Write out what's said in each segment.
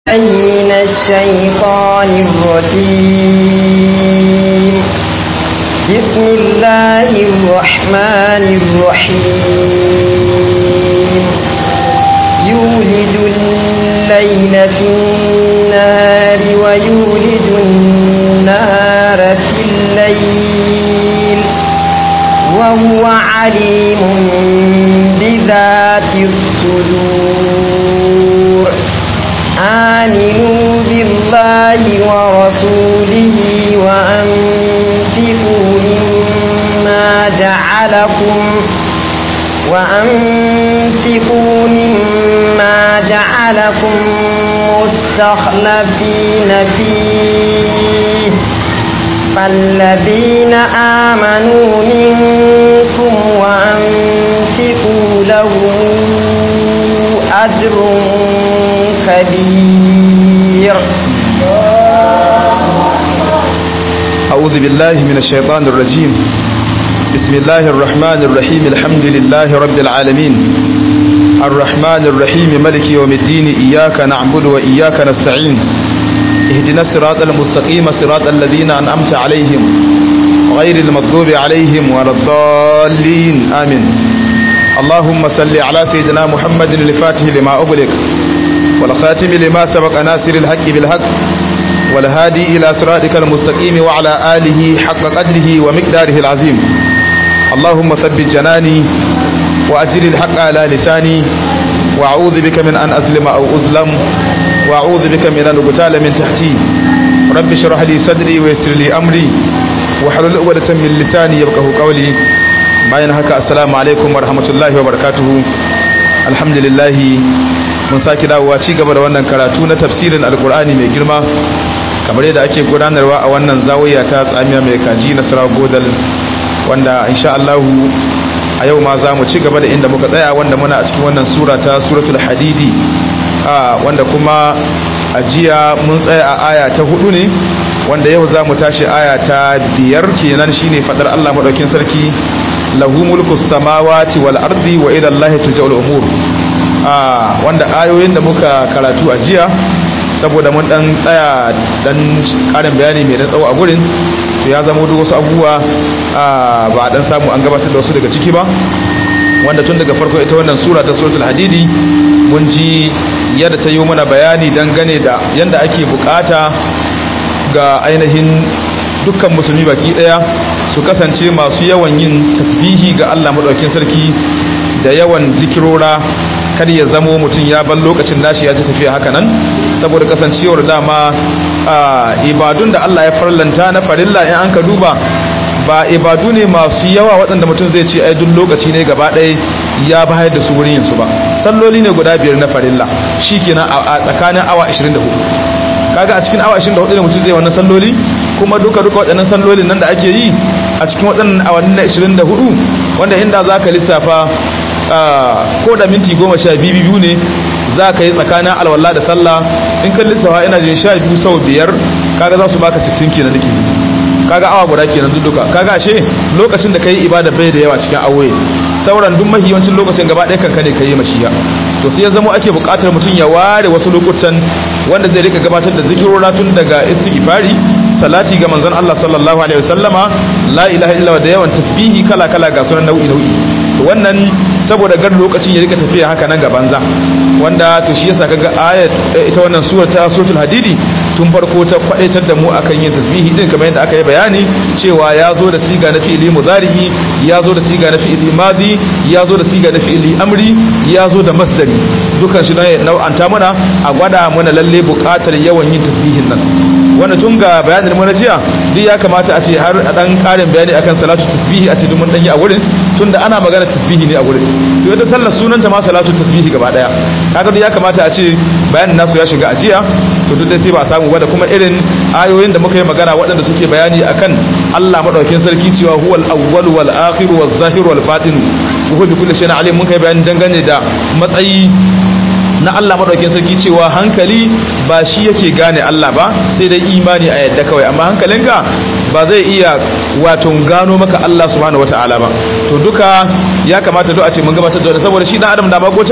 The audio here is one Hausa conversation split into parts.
من الشيطان الرجيم بسم الله الرحمن الرحيم يولد الليل في النهار ويولد النهار في الليل وهو عليم بذات الصدور آمنوا بالله ورسوله وأنفقوا مما جعلكم وأنفقوا مما جعلكم مستخلفين فيه فالذين آمنوا منكم وأنفقوا لهم أجر كبير أعوذ بالله من الشيطان الرجيم بسم الله الرحمن الرحيم الحمد لله رب العالمين الرحمن الرحيم ملك يوم الدين إياك نعبد وإياك نستعين اهدنا الصراط المستقيم صراط الذين أنعمت عليهم غير المغضوب عليهم ولا الضالين آمين اللهم صل على سيدنا محمد الفاتح لما أغلق والخاتم لما سبق ناصر الحق بالحق والهادي إلى صراطك المستقيم وعلى آله حق قدره ومقداره العظيم اللهم ثبت جناني وأجل الحق على لساني وأعوذ بك من أن أظلم أو أظلم وأعوذ بك من أن أقتال من تحتي رب اشرح لي صدري ويسر لي أمري وحلل عقدة من لساني يفقه قولي bayan haka assalamu alaikum warahmatullahi wabarakatuhu alhamdulillah mun saki dawowa ci gaba da wannan karatu na tafsirin alkur'ani mai girma kamar yadda ake gudanarwa a wannan zawiya ta tsamiya mai kaji na sara godal wanda insha Allah a yau ma za mu ci gaba da inda muka tsaya wanda muna a cikin wannan sura ta suratul hadidi a wanda kuma a jiya mun tsaya a aya ta hudu ne wanda yau za mu tashi aya ta biyar kenan shine fadar Allah madaukin sarki lahu mulku samawati wal ardi wa ila allahi turja'ul umur ah wanda ayoyin da muka karatu a jiya saboda mun dan tsaya dan karin bayani mai dan tsawo a gurin to ya zama duk wasu abubuwa ba dan samu an gabatar da wasu daga ciki ba wanda tun daga farko ita wannan sura ta suratul hadidi mun ji yadda ta yi mana bayani dangane da yadda ake bukata ga ainihin dukkan musulmi baki daya su kasance masu yawan yin tasbihi ga Allah madaukakin sarki da yawan zikirora kar ya zamo mutum ya ban lokacin nashi ya ji tafiya haka nan saboda kasancewar dama ibadun da Allah ya farlanta na farilla in an ka duba ba ibadu ne masu yawa waɗanda mutum zai ce ai duk lokaci ne gaba ɗaya ya bayar da su wurin yinsu ba salloli ne guda biyar na farilla shikenan a tsakanin awa 24 kaga a cikin awa 24 ne mutum zai wannan salloli kuma duka duka waɗannan sallolin nan da ake yi a cikin waɗannan awanni na 24 wanda inda za ka lissafa ko da minti goma sha biyu ne za ka yi tsakanin alwala da sallah in kan lissafa ina jin sha biyu sau biyar kaga za su baka 60 kenan nake kaga awa guda kenan duka kaga ashe lokacin da ka yi ibada bai da yawa cikin awoyi sauran duk mahiyancin lokacin gaba ɗaya kanka ne ka yi mashiya to sai ya zama ake buƙatar mutum ya ware wasu lokutan wanda zai rika gabatar da zikirora tun daga istighfari salati ga manzon Allah sallallahu alaihi wasallama la ilaha illa da yawan tasbihi kala kala ga sunan nau'i nau'i to wannan saboda gar lokacin ya rika tafiya haka nan ga banza wanda to shi yasa kaga ayat ita wannan sura ta suratul hadidi tun farko ta kwadaitar da mu akan yin tasbihi din kamar yadda aka yi bayani cewa ya zo da siga na fi'ili mudarihi ya zo da siga na fi'ili madi ya zo da siga na fi'ili amri ya zo da masdari dukan shi nau'anta mana a gwada mana lalle buƙatar yawan yin tasbihin nan wanda tun ga bayanin mu na jiya duk ya kamata a ce har a dan ƙarin bayani akan salatu tasbihi a ce duk mun dan yi a wurin tunda ana magana tasbihi ne a wurin to ita sallar sunanta ma salatu tasbihi gaba daya kaga duk ya kamata a ce bayanin nasu ya shiga a jiya to duk dai sai ba a samu ba da kuma irin ayoyin da muka yi magana waɗanda suke bayani akan Allah madaukakin sarki cewa huwal awwal wal akhir wal zahir wal batin wa bi kulli shay'in alim mun kai bayani dangane da matsayi na Allah madaukakin sarki cewa hankali ba shi yake gane Allah ba sai dai imani a yadda kawai amma hankalinka ba zai iya wato gano maka Allah subhanahu wataala ba to duka ya kamata duk a ce mun gabatar da wannan saboda shi dan adam da makotan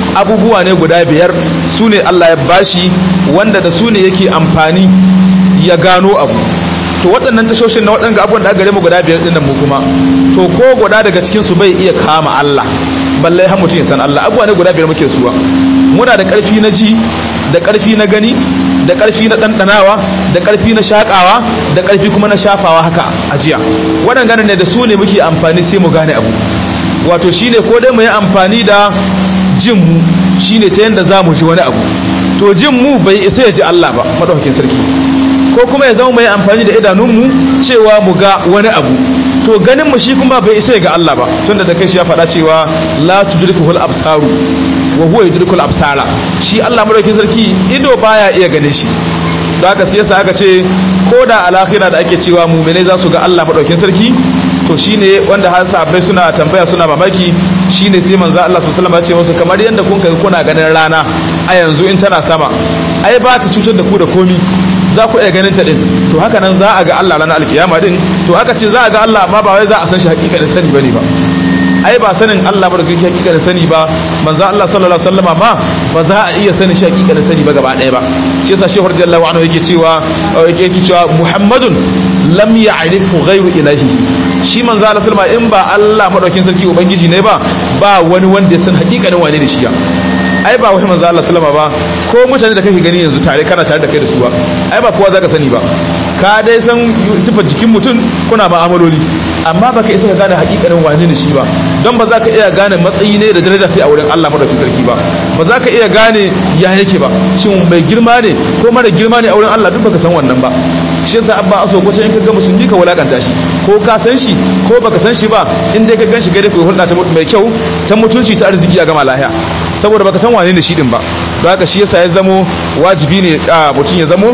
abubuwa ne guda biyar su ne Allah ya bashi wanda da su ne yake amfani ya gano abu to waɗannan tashoshin na waɗanda abubuwan da aka gare mu guda biyar ɗin mu kuma to ko guda daga cikin su bai iya kama Allah balle har mutum ya san Allah abubuwa ne guda biyar muke suwa muna da ƙarfi na ji da ƙarfi na gani da ƙarfi na ɗanɗanawa da ƙarfi na shaƙawa da ƙarfi kuma na shafawa haka a jiya waɗanda ne da su ne muke amfani sai mu gane abu wato shine ko dai mu yi amfani da jin mu shine ta yadda za mu ji wani abu to jin mu bai isa ya ji Allah ba madaukakin sarki ko kuma ya zama mu yi amfani da idanunmu cewa mu ga wani abu to ganin mu shi kuma bai isa ya ga Allah ba tunda da kai shi ya faɗa cewa la tudrikuhul absaru wa huwa yudrikul absara shi Allah madaukakin sarki ido baya iya gane shi da haka sai yasa aka ce ko da alakhira da ake cewa mu'mine za su ga Allah madaukakin sarki to shine wanda har sahabbai suna tambaya suna mamaki shine sai manzo Allah sallallahu alaihi wasallam ya ce musu kamar yanda kun kai kuna ganin rana a yanzu in tana sama ai ba ta cutar da ku da komi za ku iya ganin ta din to haka nan za a ga Allah ranar alkiyama din to aka ce za a ga Allah amma ba wai za a san shi hakikanin sani bane ba ai ba sanin Allah ba da kake hakikanin sani ba manzo Allah sallallahu alaihi wasallama ma ba za a iya sanin shi hakikanin sani ba gaba ɗaya ba shi yasa shehu radiyallahu anhu yake cewa yake cewa Muhammadun lam ya'rifu ghayru ilahi shi manzo Allah sallama in ba Allah madaukin sarki ubangiji ne ba ba wani wanda ya san hakikanin wane da shi ya ai ba wai manzo Allah sallama ba ko mutane da kake gani yanzu tare kana tare da kai da su ba ai ba kowa zaka sani ba ka dai san sifar jikin mutum kuna ma'amaloli amma baka isa ka gane hakikanin wane ne shi ba don ba za ka iya gane matsayi ne da daraja sai a wurin Allah madaukakin sarki ba ba za ka iya gane ya yake ba shin mai girma ne ko mara girma ne a wurin Allah duk baka san wannan ba shi yasa abba aso ko in ka ga musulmi ka wulakanta shi ko ka san shi ko baka san shi ba in dai ka gan shi gare ku hulɗa ta mai kyau ta mutunci ta arziki a gama lahiya saboda baka san wane ne shi din ba don haka shi yasa ya zamo wajibi ne mutum ya zamo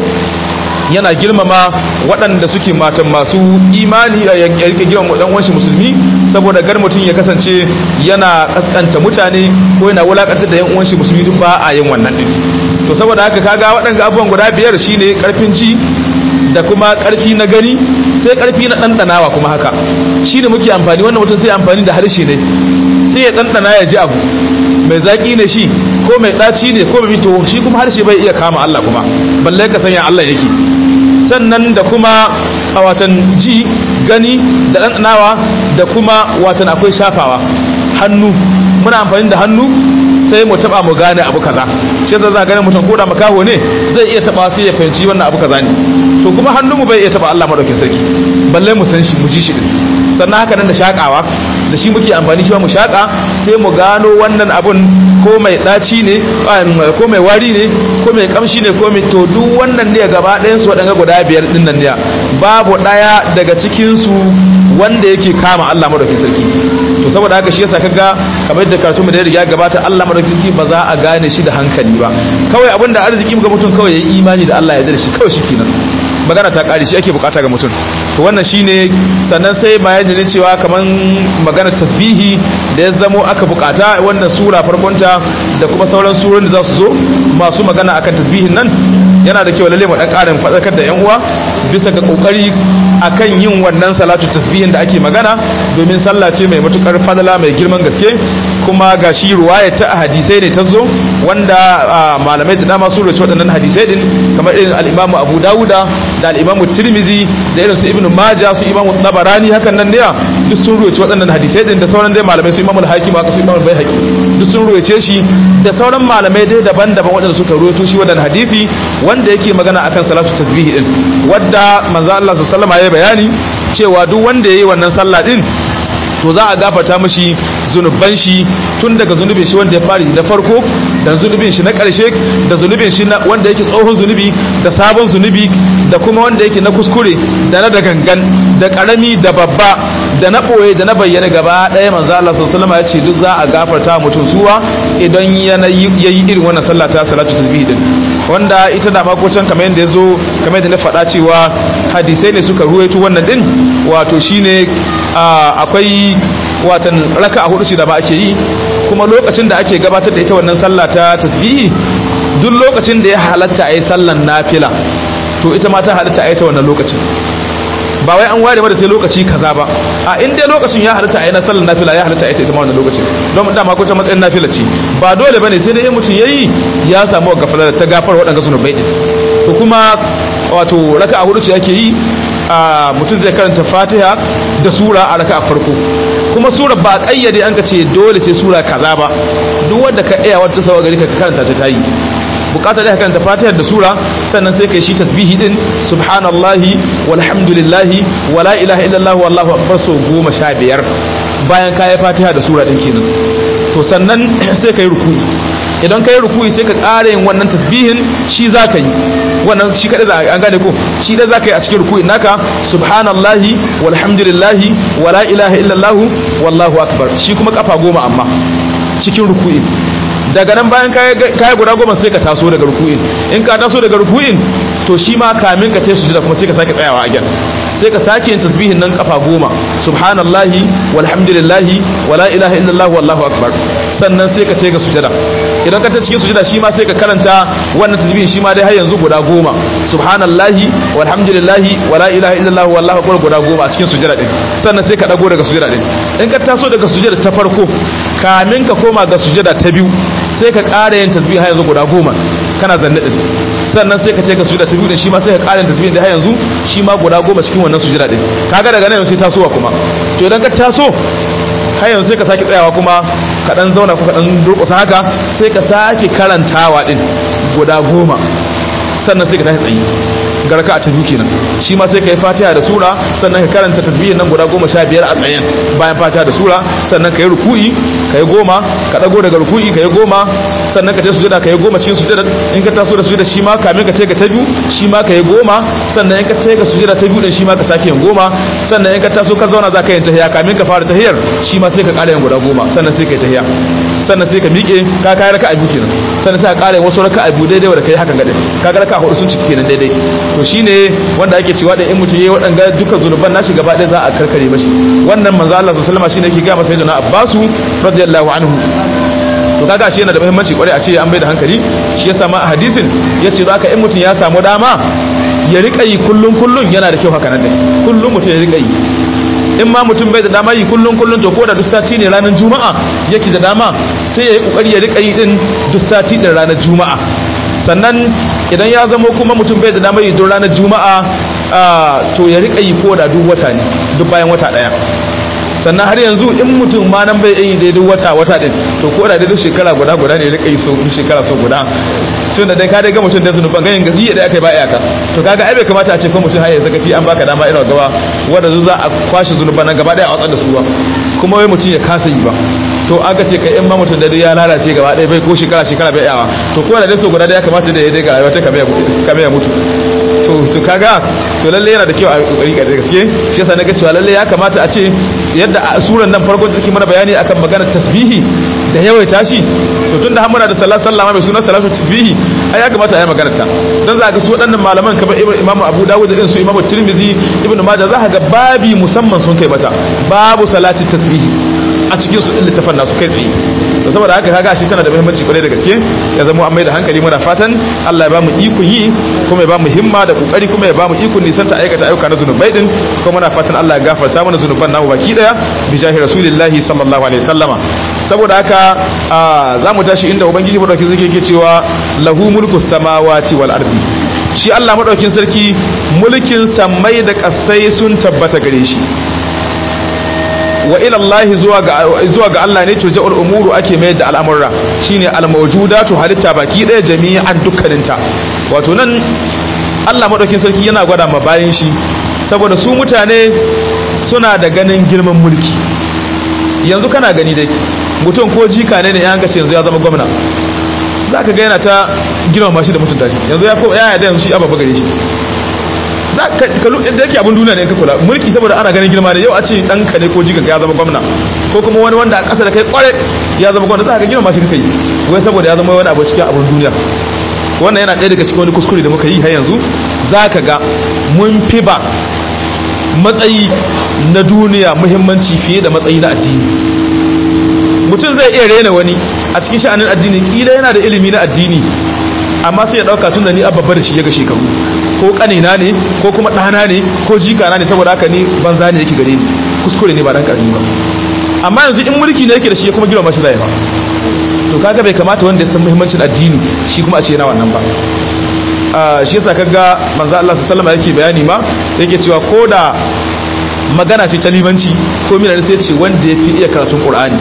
yana girmama waɗanda suke matan masu imani ya rike girmama dan uwanshi musulmi saboda gar mutum ya kasance yana kaskanta mutane ko yana wulakantar da yan uwanshi musulmi duk ba a yin wannan din to saboda haka kaga waɗanda abubuwan guda biyar shine karfin ji da kuma karfi na gani sai karfi na ɗanɗanawa kuma haka shi da muke amfani wannan mutum sai amfani da harshe ne sai ya ɗanɗana ya ji abu mai zaƙi ne shi ko mai ɗaci ne ko mai to shi kuma harshe bai iya kama Allah kuma balle ka sanya Allah yake sannan da kuma a watan ji gani da ɗanɗanawa da kuma watan akwai shafawa hannu muna amfani da hannu sai mu taba mu gane abu kaza shi za gane mutum ko da makaho ne zai iya taba sai ya fahimci wannan abu kaza ne to kuma hannun mu bai iya taba Allah madaukin sarki balle mu san shi mu ji shi din sannan haka nan da shakawa da shi muke amfani shi mu shaka sai mu gano wannan abun ko mai daci ne ko mai wari ne ko mai kamshi ne ko mai to duk wannan ne gaba ɗayan su waɗanga guda biyar din nan ne babu ɗaya daga cikin su wanda yake kama Allah madaukin sarki to saboda haka shi yasa kaga kamar yadda karatu mu da ya gabata Allah madaukakin ba za a gane shi da hankali ba kawai abinda arziki ga mutum kawai yayi imani da Allah ya yarda shi kawai shikenan magana ta kare shi ake bukata ga mutum to wannan shine sannan sai bayani ne cewa kaman magana tasbihi da ya zamo aka bukata wannan sura farkonta da kuma sauran surorin da za su zo masu magana akan tasbihin nan yana da kyau lalle mu dan karin fadakar da yan uwa bisa ga kokari akan yin wannan salatu tasbihin da ake magana domin sallah ce mai matukar fadala mai girman gaske kuma ga shi ruwaya ta hadisai ne ta zo wanda malamai da dama sun rubuta waɗannan hadisai din kamar irin al-Imam Abu Dawuda da al-Imam Tirmidhi da irin su Ibn Majah su Imam Tabarani hakan nan ne duk sun rubuta waɗannan hadisai din da sauran dai malamai su Imam Al-Hakim haka su Imam Al-Baihaqi duk sun rubuce shi da sauran malamai dai daban-daban waɗanda suka rubuto shi wannan hadisi wanda yake magana akan salatu tasbihi din wanda manzo Allah sallallahu alaihi wasallam ya bayani cewa duk wanda yayi wannan sallah din to za a gafarta mashi zunuban shi tun daga zunubin shi wanda ya fari da farko da zunubin shi na ƙarshe da zunubin shi wanda yake tsohon zunubi da sabon zunubi da kuma wanda yake na kuskure da na da gangan da ƙarami da babba da na ɓoye da na bayyana gaba ɗaya manzo Allah sallallahu alaihi ya ce duk za a gafarta mutum suwa idan yana yayi irin wannan sallah ta salatu tasbih din wanda ita da makocin kamar yadda ya zo kamar yadda na faɗa cewa hadisai ne suka ruwaito wannan din wato shine akwai watan raka a hudu ce da ba ake yi kuma lokacin da ake gabatar da ita wannan sallah ta tasbihi duk lokacin da ya halatta a yi sallan nafila to ita ma ta halatta a yi ta wannan lokacin ba wai an ware mata sai lokaci kaza ba a in dai lokacin ya halatta a yi na sallar nafila ya halatta a ita ita ma wannan lokacin don dama ko ta matsayin nafila ce ba dole bane sai dai in mutum yayi ya samu gafara ta gafar waɗanda zunubai din to kuma wato raka'a hudu ce ake yi a mutum zai karanta fatiha da sura a raka'a farko kuma sura ba a kayyade an ka ce dole sai sura kaza ba duk wanda ka iya wata sawa gari ka karanta ta tayi bukata da ka karanta fatiha da sura sannan sai kai shi tasbihi din subhanallahi walhamdulillahi wala ilaha illallah wallahu akbar so goma sha biyar bayan ka yi fatiha da sura din kenan to sannan sai ka yi ruku'i idan ka yi ruku'i sai ka ƙara yin wannan tasbihin shi za ka yi wannan shi kaɗai za an gane ko shi da za ka yi a cikin ruku'in naka subhanallahi walhamdulillahi wala ilaha illallah wallahu akbar shi kuma kafa goma amma cikin ruku'in daga nan bayan kaya guda goma sai ka taso daga ruku'in in ka taso daga ruku'in to shi ma kamin ka ce sujada kuma sai ka sake tsayawa a gyan sai ka sake yin tasbihin nan kafa goma subhanallahi walhamdulillahi wala ilaha illallah wallahu akbar sannan sai ka ce ga sujada idan ka ta cikin sujada shi ma sai ka karanta wannan tasbihin shi ma dai har yanzu guda goma subhanallahi walhamdulillahi wala ilaha illallah wallahu akbar guda goma a cikin sujada din sannan sai ka dago daga sujada din in ka taso daga sujada ta farko kamin ka koma ga sujada ta biyu sai ka ƙara yin tasbih har yanzu guda goma kana zanne din sannan sai ka ce ka sujada ta biyu din shi ma sai ka ƙara yin tasbih da har yanzu shi ma guda goma cikin wannan sujada din kaga daga nan sai tasowa kuma to idan ka taso har yanzu sai ka sake tsayawa kuma ka dan zauna ko ka dan durƙusa haka sai ka sake karantawa din guda goma sannan sai ka tashi tsayi ga raka'a ta biyu kenan shi ma sai ka yi fatiha da sura sannan ka karanta tasbihin nan guda goma sha biyar a tsayen bayan fatiha da sura sannan ka yi ruku'i ka yi goma ka ɗago daga ruku'i ka yi goma sannan ka ta sujada ka yi goma cikin sujada in ka taso da sujada shi ma kamin ka ce ka ta biyu shi ma ka yi goma sannan in ka ce ka sujada ta biyu din shi ma ka sake yin goma sannan in ka taso ka zauna za ka yi tahiya kamin ka fara tahiyar shi ma sai ka ƙara yin guda goma sannan sai ka yi tahiya sannan sai ka miƙe ka kai raka'a biyu kenan sannan sai ka ƙara yin wasu raka'a biyu daidai wanda kai hakan gadin ka ga raka'a hudu sun ciki kenan daidai to shine wanda ake cewa da in mutum yayi waɗanga dukkan zunuban nashi gaba ɗaya za a karkare mashi wannan manzo Allah sallallahu alaihi wasallam shine yake ga masa sayyidina Abbasu radiyallahu anhu to kaga shi yana da muhimmanci kwarai a ce an bai da hankali shi yasa ma a hadisin yace za ka in mutum ya samu dama ya rika yi kullun kullun yana da kyau haka nan dai kullun mutum ya rika yi in ma mutum bai da dama yi kullun kullun to ko da duk sati ne ranar juma'a yake da dama sai ya yi kokari ya rika yi din duk sati din ranar juma'a sannan idan ya zamo kuma mutum bai da dama yi don ranar juma'a to ya rika yi ko da duk wata ne duk bayan wata daya sannan har yanzu in mutum ma nan bai yi daidai wata wata din to ko da daidai shekara guda guda ne rika yi so shekara so guda tun da dai ka dai ga mutum da zunuban ganin gazi da aka yi ba iyaka to kaga ai bai kamata a ce ko mutum har ya zakaci an baka dama irin gaba wanda za a kwashe zunuban nan gaba daya a watsar da su ba kuma wai mutum ya kasa yi ba to aka ce kai in ma mutum da dai ya lalace gaba daya bai ko shekara shekara bai yawa to ko da dai so guda da ya kamata da ya dai ga rayuwa ta kame ya mutu to to kaga to lalle yana da kyau a kokari ga gaske shi yasa naga cewa lalle ya kamata a ce yadda a suran nan farkon take mana bayani akan maganar tasbihi da yawaita shi to tunda har muna da salatu sallama mai sunan salatu tasbihi ai ya kamata a yi maganar ta dan za ka su waɗannan malaman kamar Imam Abu Dawud da su Imam Tirmidhi Ibn Majah za ka ga babi musamman sun kai mata babu salati tasbihi a cikin su din littafan nasu kai tsaye to saboda haka kaga shi tana da muhimmanci kwarai da gaske ya zama an mai da hankali muna fatan Allah ya ba mu ikon yi kuma ya ba mu himma da kokari kuma ya ba mu ikon nisan ta aikata ayyuka na zunubai din kuma muna fatan Allah ya gafarta mana zunuban namu baki daya bi jahi rasulillahi sallallahu alaihi wasallama saboda haka za mu tashi inda ubangiji madaukin sarki yake cewa lahu mulku samawati wal ardi shi Allah madaukin sarki mulkin samai da kasai sun tabbata gare shi wa ila Allah zuwa ga zuwa ga Allah ne turja'ul umuru ake mayar da al'amurra shine al-mawjudatu halitta baki daya jami'an dukkaninta wato nan Allah madaukin sarki yana gwada ma bayan shi saboda su mutane suna da ganin girman mulki yanzu kana gani dai mutum ko jika ne ne ya hankace yanzu ya zama gwamna za ka ga yana ta girmama shi da mutunta shi yanzu ya ya yarda yanzu shi ababa gare shi da yake abin duniya ne ka kula mulki saboda ana ganin girma ne yau a ce ɗanka ne ko jika ya zama gwamna ko kuma wani wanda a ƙasa da kai kware ya zama gwamna za ka girma shi kai wai saboda ya zama wani abu cikin abin duniya wannan yana ɗaya daga cikin wani kuskure da muka yi har yanzu za ka ga mun fi ba matsayi na duniya muhimmanci fiye da matsayi na addini mutum zai iya rena wani a cikin sha'anin addini kila yana da ilimi na addini amma sai ya dauka tunda ni abba da shi ya ga shekaru ko kanina ne ko kuma ɗana ne ko jikana ne saboda haka ni banza ne yake gare ni kuskure ne ba dan karami ba amma yanzu in mulki ne yake da shi kuma girma shi zai ba to kaga bai kamata wanda ya san muhimmancin addini shi kuma a ce yana wannan ba shi yasa kaga manzo Allah sallallahu alaihi yake bayani ma yake cewa ko da magana ce ta limanci ko mina sai ce wanda ya fi iya karatun Qur'ani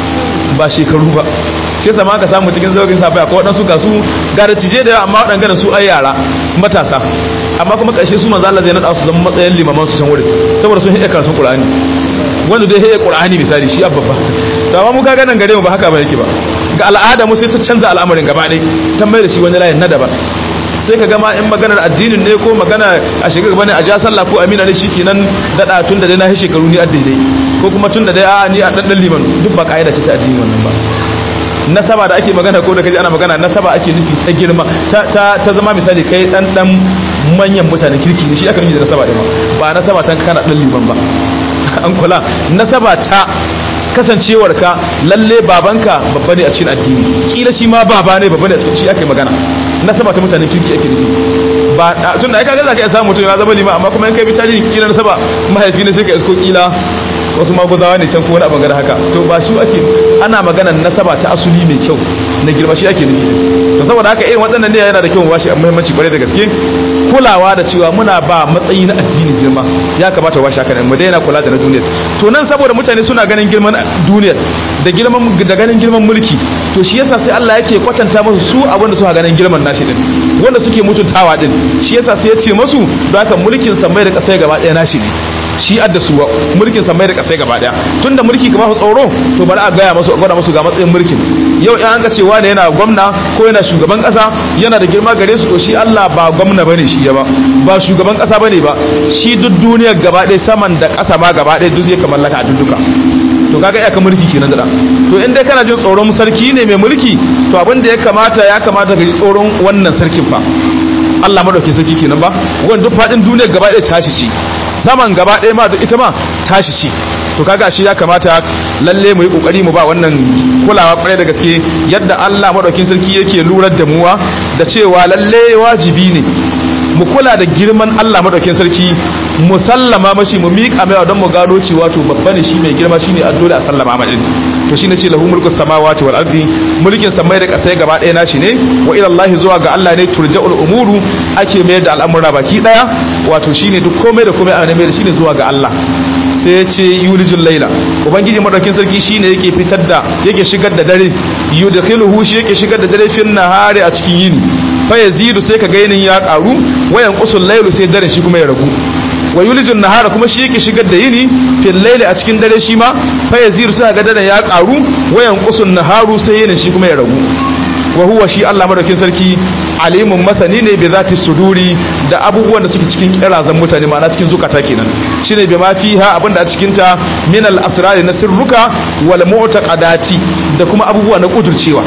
ba shekaru ba shi yasa ma ka samu cikin zaugin safiya ko wadansu ga su gara cije da yawa amma waɗanda su ai yara matasa amma kuma ƙarshe su manzo Allah zai nada su zama matsayin limaman su can wurin saboda sun iya karatun Qur'ani wanda dai iya Qur'ani misali shi abba to amma mu kaga nan gare mu ba haka ba yake ba ga al'ada mu sai ta canza al'amarin gaba ɗaya ta mai da shi wani layin na daban sai ka gama in maganar addinin ne ko magana a shiga gaba ne a ja sallah ko amina ne shikenan dada tun da dai na yi shekaru ni a daidai ko kuma tun da dai a ni a dan liman duk ba kaida ce ta addini wannan ba nasaba da ake magana ko da kaji ana magana nasaba ake nufi ta girma ta ta zama misali kai dan dan manyan mutanen kirki ne shi aka nufi da nasaba da ba nasaba ta kana dan liman ba an kula nasaba ta kasancewar ka lalle babanka babba ne a cikin addini kila shi ma baba ne babba ne a cikin shi ake magana nasaba ta mutanen kirki ake nufi ba tun da ai kaga zaka iya samu mutum ya zama lima amma kuma in kai bi tarihi kila nasaba mahaifi ne sai ka isko kila wasu maguzawa ne can ko wani abin haka to ba su ake ana magana nasaba ta asuli mai kyau na girma shi ake nufi to saboda haka irin waɗannan ne yana da kyau mu bashi muhimmanci kwarai da gaske kulawa da cewa muna ba matsayi na addini girma ya kamata washi haka mu daina kula da na duniya to nan saboda mutane suna ganin girman duniya da girman da ganin girman mulki to shi yasa sai Allah yake kwatanta musu su abin da suka ganin girman nashi din wanda suke mutuntawa din shi yasa sai ya ce musu don haka mulkin samai da kasai gaba ɗaya nashi ne shi adda su mulkin samai da kasai gaba daya tunda mulki ka ba su tsoro to bari a gaya masu gwada musu ga matsayin mulkin yau in an ga cewa ne yana gwamna ko yana shugaban kasa yana da girma gare su to shi Allah ba gwamna bane shi ya ba ba shugaban kasa bane ba shi duk duniyar gaba daya saman da kasa ma gaba daya duk yake mallaka a duka to kaga iya ka mulki kenan da to in dai kana jin tsoron sarki ne mai mulki to abin da ya kamata ya kamata ka ji tsoron wannan sarkin fa Allah madaukakin sarki kenan ba wanda duk fadin duniyar gaba daya tashi ce saman gaba ɗaya ma ita ma tashi ce to kaga shi ya kamata lalle mu yi kokari mu ba wannan kulawa kwarai da gaske yadda Allah madaukin sarki yake lurar da muwa da cewa lalle wajibi ne mu kula da girman Allah madaukin sarki mu sallama mashi mu miƙa mai don mu gano cewa to babba ne shi mai girma shine a dole a sallama ma din to shine ce lahu mulku samawati wal ardi mulkin samai da kasai gaba ɗaya nashi ne wa ila Allah zuwa ga Allah ne turja'ul umuru ake mayar da al'amura baki daya wato shine duk komai da komai ana mai da shine zuwa ga Allah sai ya ce yulijul laila ubangiji madaukin sarki shine yake fitar da yake shigar da dare yudkhiluhu shi yake shigar da dare fin nahari a cikin yini fa yazidu sai ka ga yinin ya karu wayan qusul lailu sai dare shi kuma ya ragu wa yulijun nahara kuma shi yake shigar da yini fil laili a cikin dare shi ma fa yazidu sai ga dare ya karu wayan qusul naharu sai yinin shi kuma ya ragu wa huwa shi Allah madaukin sarki alimun masani ne bi zati suduri da abubuwan da suke cikin kirazan mutane ma'ana cikin zukata kenan shine bi ma fiha abinda a cikin ta min al asrari na sirruka wal mu'taqadati da kuma abubuwa na kudurcewa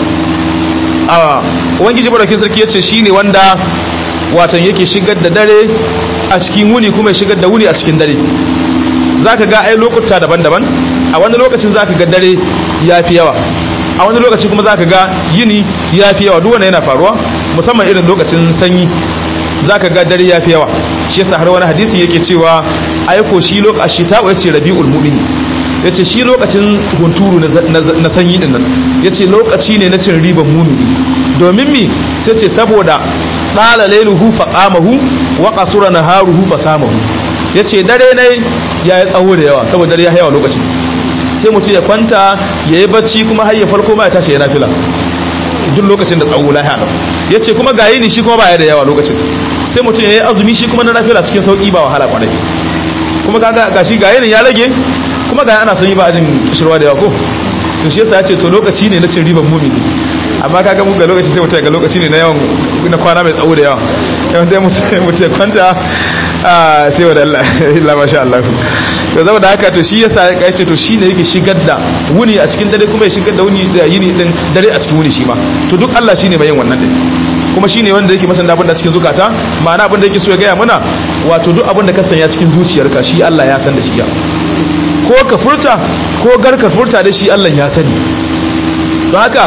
a ubangiji madaukin sarki yace shine wanda watan yake shigar da dare a cikin wuni kuma ya shigar da wuni a cikin dare zaka ga ai lokuta daban-daban a wani lokacin zaka ga dare yafi yawa a wani lokaci kuma za ka ga yini ya fi yawa duk wanda yana faruwa musamman irin lokacin sanyi za ka ga dare ya fi yawa shi yasa har wani hadisi yake cewa aiko shi lokaci ta yace rabiul mu'min yace shi lokacin hunturu na sanyi din nan yace lokaci ne na cin riban mumini domin mi sai ce saboda dala lailuhu fa qamahu wa qasura naharuhu fa samahu yace dare ne ya yi tsawo da yawa saboda dare ya yawa lokacin sai mutum ya kwanta ya yi bacci kuma har ya farko ma ya tashi ya nafila duk lokacin da tsawo lahiya lau ya ce kuma ga yini shi kuma ba ya da yawa lokacin sai mutum ya yi azumi shi kuma na nafila cikin sauƙi ba wahala kwarai kuma ga shi ga yini ya rage kuma ga ana sanyi ba a jin kishirwa da yawa ko to shi yasa ya ce to lokaci ne na cin riban mumini amma kaga mun ga lokaci sai mutum ga lokaci ne na yawan na kwana mai tsawo da yawa yawan dai mutum ya kwanta sai wa da Allah illa masha Allah to zama da haka to shi yasa ya ce to shine yake shigar da wuni a cikin dare kuma ya shigar da wuni da yini din dare a cikin wuni shi ma to duk Allah shine mai yin wannan din kuma shine wanda yake masan abin da cikin zukata ma'ana abin da yake so ya gaya mana wato duk abin da ka sanya cikin zuciyarka shi Allah ya san da shi ya ko ka furta ko gar ka furta da shi Allah ya sani don haka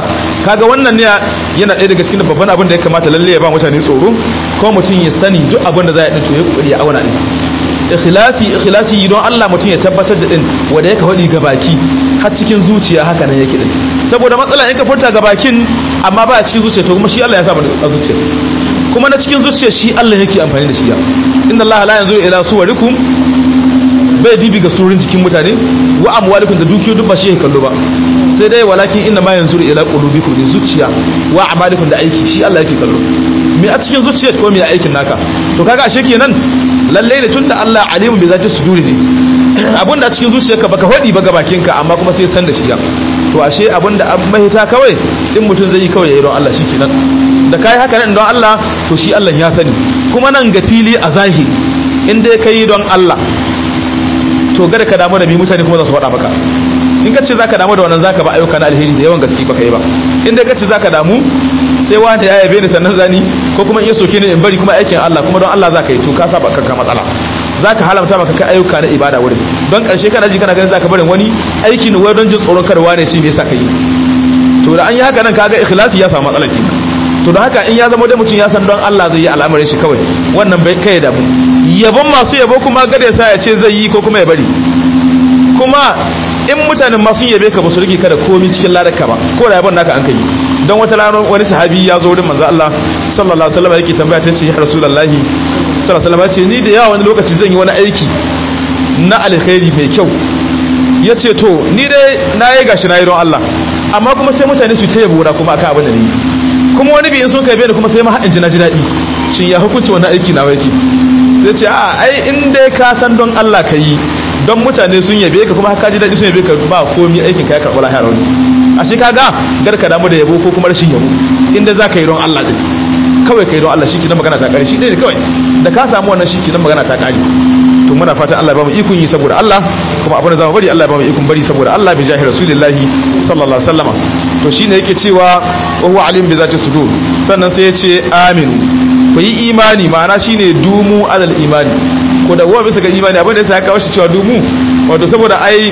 kaga wannan ne yana ɗaya daga cikin babban abin da ya kamata lalle ya ba mutane tsoro ko mutum ya sani duk abin da za ya ɗin to ya kokari ya auna ɗin ikhlasi ikhlasi don Allah mutum ya tabbatar da din wanda yake faɗi ga baki har cikin zuciya haka nan yake din saboda matsala in ka furta ga bakin amma ba a cikin zuciya to kuma shi Allah ya sa a zuciya kuma na cikin zuciya shi Allah yake amfani da shi ya inna Allah la yanzuru ila suwarikum bai dibi ga surin cikin mutane wa amwalikum da dukiyoyi duk ba shi yake kallo ba sai dai walakin inna ma yanzuru ila qulubikum da zuciya wa amalikum da aiki shi Allah yake kallo me a cikin zuciya ko me aikin naka to kaga ashe kenan lalle ne tunda Allah alimun bi zati suduri ne abinda a cikin zuciyarka baka hodi ba ga bakinka amma kuma sai san da shi ya to ashe abinda an mahita kawai in mutum zai yi kawai yayi don Allah shikenan da kai haka nan don Allah to shi Allah ya sani kuma nan ga fili a zahiri in dai kai don Allah to gada ka damu da mi mutane kuma za su faɗa maka in ka ce za ka damu da wannan za ka ba ayyuka na alheri da yawan gaske ba ka yi ba in dai ka ce za ka damu sai wanda ya yabe ni sannan zani ko kuma in ya soke ni in bari kuma aikin Allah kuma don Allah za ka yi to ka saba kanka matsala za ka halamta maka ka ayyuka na ibada wurin don ƙarshe kana ji kana ganin za ka barin wani aiki ne wai don jin tsoron karwa ne shi me yasa ka yi to da an yi haka nan kaga ikhlasi ya samu matsala kenan to da haka in ya zama dai mutum ya san don Allah zai yi al'amarin shi kawai wannan bai kai da mu yabon masu yabo kuma gada sa ya ce zai yi ko kuma ya bari kuma in mutanen masu yabe ka ba su rike ka da komi cikin ladarka ba ko da yabon naka an kai don wata rana wani sahabi ya zo wurin manzo Allah sallallahu alaihi wasallam yake tambaya ta ce ya rasulullahi sallallahu alaihi wasallam ya ce ni da yawa wani lokaci zan yi wani aiki na alkhairi mai kyau ya ce to ni dai na yi gashi na yi don Allah amma kuma sai mutane su ta yabo kuma akan abin da ni kuma wani biyin sun kai ni kuma sai ma haɗin ji na ji daɗi shin ya hukunci wannan aiki na yake zai ce a ai in dai ka san don Allah ka yi don mutane sun yabe ka kuma ka ji daɗi sun yabe ka ba komi aikin ka ya karɓi lahiyar wani a shi ka ga gar ka damu da yabo ko kuma rashin yabo inda za ka yi don Allah ɗin kawai ka yi don Allah shi kenan magana ta ƙare shi ɗaya ne kawai da ka samu wannan shi kenan magana ta ƙare to muna fatan Allah ya bamu ikon yi saboda Allah kuma abin da zamu bari Allah ya bamu ikon bari saboda Allah bi jahi rasulillahi sallallahu alaihi wasallama to shine yake cewa wa huwa alim bi zati sudur sannan sai ya ce aminu ku yi imani ma'ana shine dumu alal imani ko da bisa ga imani abin da yasa ya kawo shi cewa dumu wato saboda ai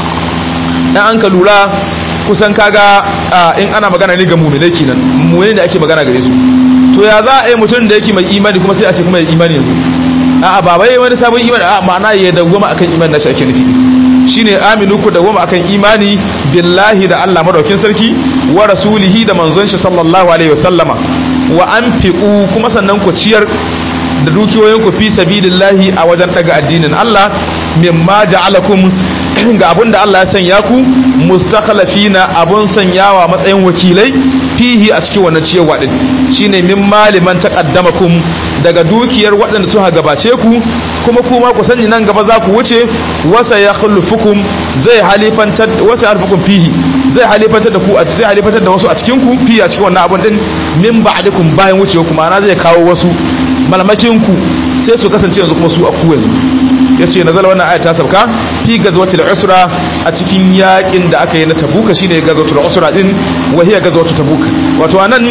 dan an ka lura kusan kaga in ana magana ne ga mu'minai kenan mu'minai da ake magana gare su to ya za a yi mutum da yake mai imani kuma sai a ce kuma ya imani yanzu a'a ba bai wani sabon imani a ma'ana ya dawwama akan imani na shi ake nufi shine aminu ku dawwama akan imani billahi da Allah madaukin sarki wa rasulihi da manzon shi sallallahu alaihi wasallama wa anfiqu kuma sannan ku ciyar da dukiyoyin ku fi sabilillahi a wajen daga addinin Allah mimma ja'alakum ga abun da Allah ya sanya ku mustakhlafina abun sanyawa matsayin wakilai fihi a cikin wannan ciyarwa din shine min maliman taqaddamakum daga dukiyar waɗanda suka gabace ku kuma kuma ku sani nan gaba za ku wuce wasa ya khulufukum zai halifantar wasa yarfukum fihi zai halifantar da ku a zai halifantar da wasu a cikin ku fi a cikin wannan abun din min ba'dikum bayan wucewa kuma ana zai kawo wasu malamakin ku sai su kasance yanzu kuma su a ku yanzu yace nazala wannan aya ta sauka fi gazwatil usra a cikin yakin da aka yi na tabuka shine gazwatul usra din wa hiya gazwatul tabuka wato anan